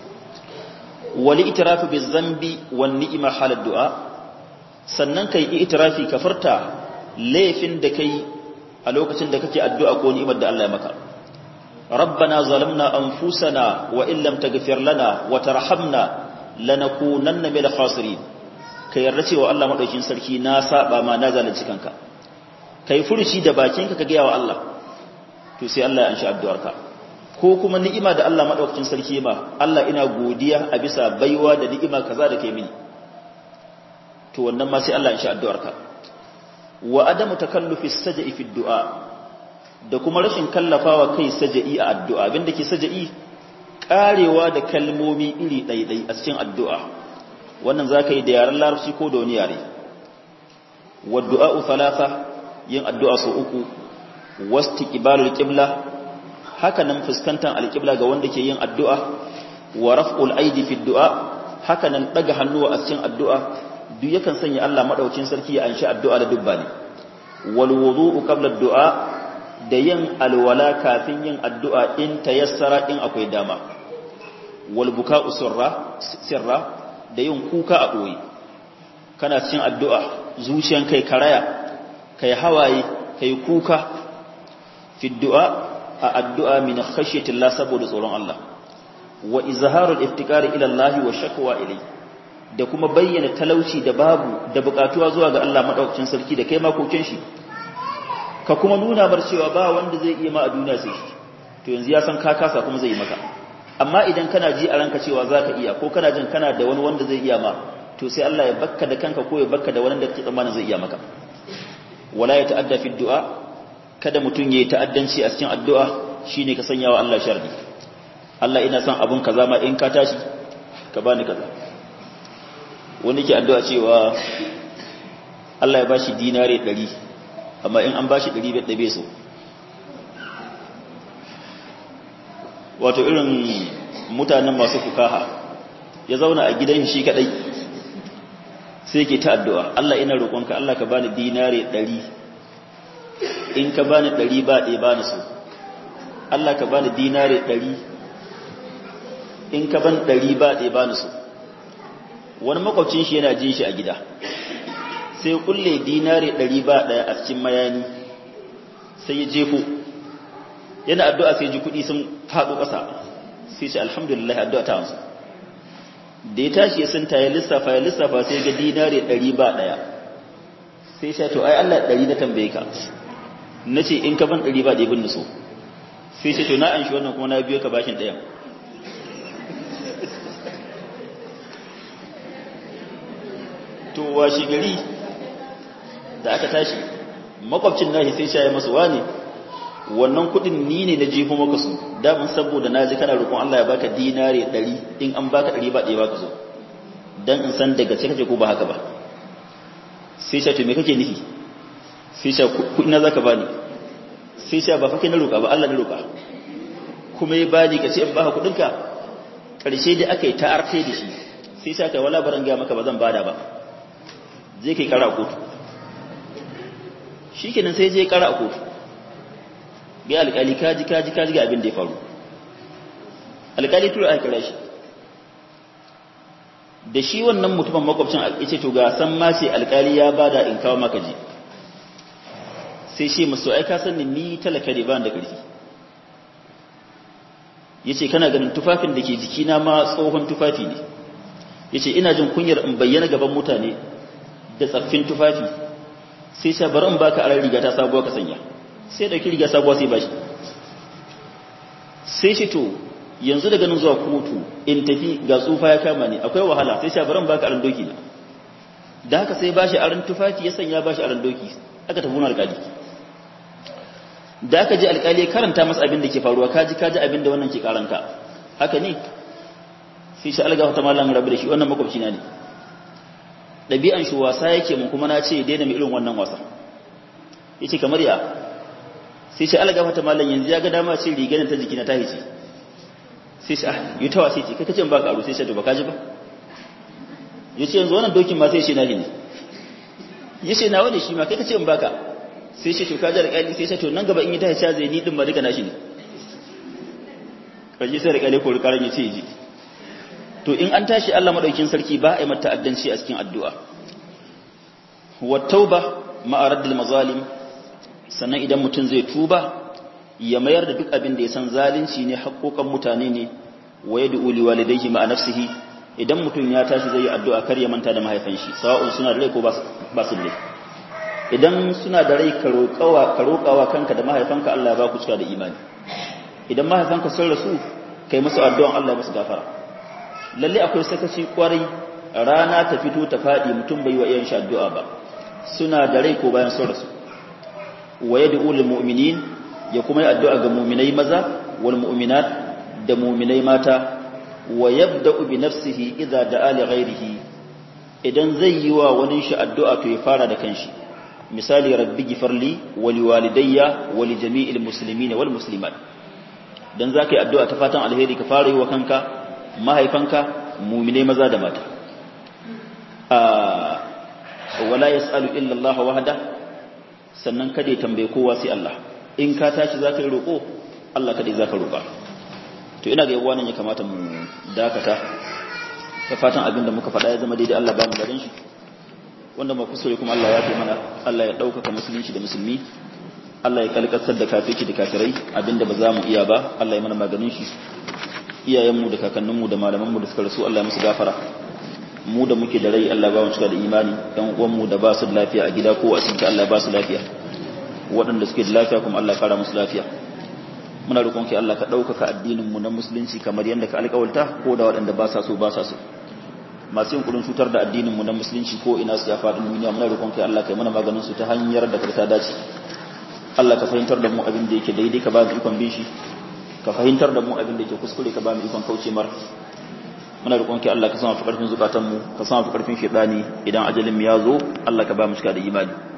wali itirafi bi zambi wan ni'ima halad du'a sannan kai itirafi ka furta laifin da kai a lokacin da kake addu'a ko ni'imar da Allah ya maka ربنا ظلمنا أنفسنا وإن لم تغفر لنا وترحمنا لنكونن من الخاسرين kai yarda cewa Allah madaukin sarki na saba ma na zalunci kanka kai furuci da bakinka ka gaya wa Allah to sai Allah ya anshi addu'arka ko kuma ni'ima da Allah madaukakin sarki ma Allah ina godiya a bisa baiwa da ni'ima kaza da kai mini to wannan ma sai Allah ya anshi addu'arka wa adamu takallufi sajai fi du'a da kuma rashin kallafawa kai saja'i a addu'a abinda ke saja'i karewa da kalmomi iri ɗaiɗai a cikin addu'a wannan za ka yi da yaren larabci ko da wani yare wadda'a'u talata yin addu'a sau uku wasti ƙibalul ƙibla haka nan fuskantar alƙibla ga wanda ke yin addu'a wa raf'ul aidi fi du'a haka nan ɗaga hannuwa a cikin addu'a duk yakan sanya Allah maɗaukin sarki ya anshi addu'a da dubba ne wal wudu'u qabla du'a da yin alwala kafin yin addu'a in tayassara in akwai dama wal buka'u sirra sirra da yin kuka a ɓoye kana cikin addu'a zuciyan kai karaya kai hawaye kai kuka fi du'a a addu'a min khashyatin la saboda tsoron Allah wa izharul iftikari ila Allah wa shakwa ilai da kuma bayyana talauci da babu da bukatuwa zuwa ga Allah madaukakin sarki da kai makokin shi ka kuma nuna bar cewa ba wanda zai iya ma a duniya sai shi to yanzu ya san ka kasa kuma zai yi maka amma idan kana ji a ranka cewa zaka iya ko kana jin kana da wani wanda zai iya ma to sai Allah ya bakka da kanka ko ya bakka da wani da kake tsammanin zai iya maka wala ya ta'adda fi du'a kada mutun yayi ta'addanci a cikin addu'a shine ka sanya wa Allah sharri Allah ina son abun kaza ma in ka tashi ka bani kaza wani ke addu'a cewa Allah ya bashi dinare 100 amma in an bashi 100 bai so wato irin mutanen masu fukaha ya zauna a gidan shi kadai sai ke ta addu'a Allah ina roƙonka Allah ka bani dinare ɗari in ka bani ɗari ba ɗaya bani so Allah ka bani dinare ɗari in ka ban ɗari ba ɗaya bani so wani makwabcin shi yana jin shi a gida sai kulle dinare ɗari ba ɗaya a cikin mayani sai ya jefo yana addu'a sai ji kuɗi sun faɗo ƙasa sai ce alhamdulillah addu'a ta wansu da ya tashi ya santa ya lissafa ya lissafa sai ga dinare ɗari ba ɗaya sai sha to ai Allah ɗari na tambaye ka na ce in ka ban ɗari ba ɗaya bin so sai ce to na an shi wannan kuma na biyo ka bashin ɗayan to washi gari da aka tashi makwabcin nashi sai sha ya masa wane wannan kudin ni ne na jefo maka su damun saboda na ji kana roƙon Allah ya baka dinare 100 in an baka 100 ba ɗaya baka so dan in san daga ce kake ko ba haka ba sai ce to me kake nufi sai sha kuɗi na zaka bani sai sha ba fake na roƙa ba Allah na roƙa kuma ya bani ka ce in baka kuɗinka ƙarshe da aka yi ta arfe da shi sai sha kai wala baran ga maka ba zan bada ba zai kai kara a kotu shikenan sai je kara a kotu ga alƙali kaji kaji kaji ga abin da ya faru alƙali tura aka kira shi da shi wannan mutumin makwabcin ya ce to ga san ma sai alƙali ya bada in kawo maka ji sai shi musu ai ka san ni talaka ne ba da ƙarfi yace kana ganin tufafin da ke jikina ma tsohon tufafi ne yace ina jin kunyar in bayyana gaban mutane da tsaffin tufafi sai sha bari in baka aran riga ta sabuwa ka sanya sai dauki riga sabuwa sai bashi sai shi to yanzu daga nan zuwa kotu in tafi ga tsufa ya kama ne akwai wahala sai sha bari in baka aran doki na da haka sai bashi aran tufafi ya sanya bashi aran doki aka tafi wani alƙali da aka ji alƙali karanta masa abin da ke faruwa kaji kaji abin da wannan ke karanta haka ne sai shi alga wata malam rabu da shi wannan makwabci na ne ɗabi'an shi wasa yake mun kuma na ce daina mai irin wannan wasa yace kamar ya sai shi alga wata malam yanzu ya ga dama ce rigar ta jiki na ta hice sai shi ah yi ta wasa ce kai kace ba ka aro sai shi to ba ka ji ba yace yanzu wannan dokin ma sai shi na ne yace nawa ne shi ma kai kace in baka sai shi to ka jar kali sai shi to nan gaba in yi ta hice zai ni din ba duka nashi ne kaji sai da kale ko rikaran yace ji to in an tashi Allah madaukin sarki ba a yi mata addanci a cikin addu'a wa tauba ma'a raddil mazalim sannan idan mutum zai tuba ya mayar da duk abin da ya san zalunci ne haƙoƙan mutane ne wa yad'u li walidayhi ma'a nafsihi idan mutum ya tashi zai yi addu'a kar ya manta da mahaifan shi sawa'un suna da rai ko ba su da rai idan suna da rai ka roƙawa ka roƙawa kanka da mahaifanka Allah ya ba ku cika da imani idan mahaifanka sun rasu kai musu addu'an Allah ya musu gafara lalle akwai sakaci kwarai rana ta fito ta faɗi mutum bai wa iyan shi addu'a ba suna da rai ko bayan sun rasu wa yad'u lil mu'minin ya kuma yi addu'a ga mu'minai maza wal mu'minat da mu'minai mata wa yabda'u bi nafsihi idza da'a li ghairihi idan zai yi wa wani shi addu'a to ya fara da kanshi misali rabbi gifarli wa liwalidayya wa li jami'il muslimin wal muslimat dan zaka yi addu'a ta fatan alheri ka fara yi wa kanka mahaifanka mumine maza da mata wala yas'alu illa Allah wahda sannan kada ya tambaye kowa sai Allah in ka tashi zaka yi roko Allah kada zaka roka to ina ga yawa nan ya kamata mu dakata ta fatan abinda muka faɗa ya zama daidai Allah ba mu garin shi wanda mu kusure kuma Allah ya fi mana Allah ya ɗaukaka musulunci da musulmi Allah ya kalkasar da kafirci da kafirai abinda ba za mu iya ba Allah ya mana maganin shi iyayenmu da kakanninmu da malamanmu da suka rasu Allah ya musu gafara mu da muke da rai Allah ba mu cika da imani ɗan uwanmu da ba su da lafiya a gida ko a asibiti Allah ba su lafiya waɗanda suke da lafiya kuma Allah kara musu lafiya muna roƙon ki Allah ka ɗaukaka addinin mu na musulunci kamar yadda ka alƙawalta ko da waɗanda ba sa so ba sa so masu yin kudin cutar da addinin mu na musulunci ko ina su ya faɗin duniya muna roƙon ki Allah kai mana maganin su ta hanyar da ta dace Allah ka fahimtar da mu abin da yake daidai ka ba mu ikon bin shi ka fahimtar da mu abin da yake kuskure ka ba mu ikon kauce mar muna roƙon ki Allah ka sama fi ƙarfin zukatan mu ka sama fi ƙarfin shedani idan ajalin mu ya zo Allah ka ba mu cika da imani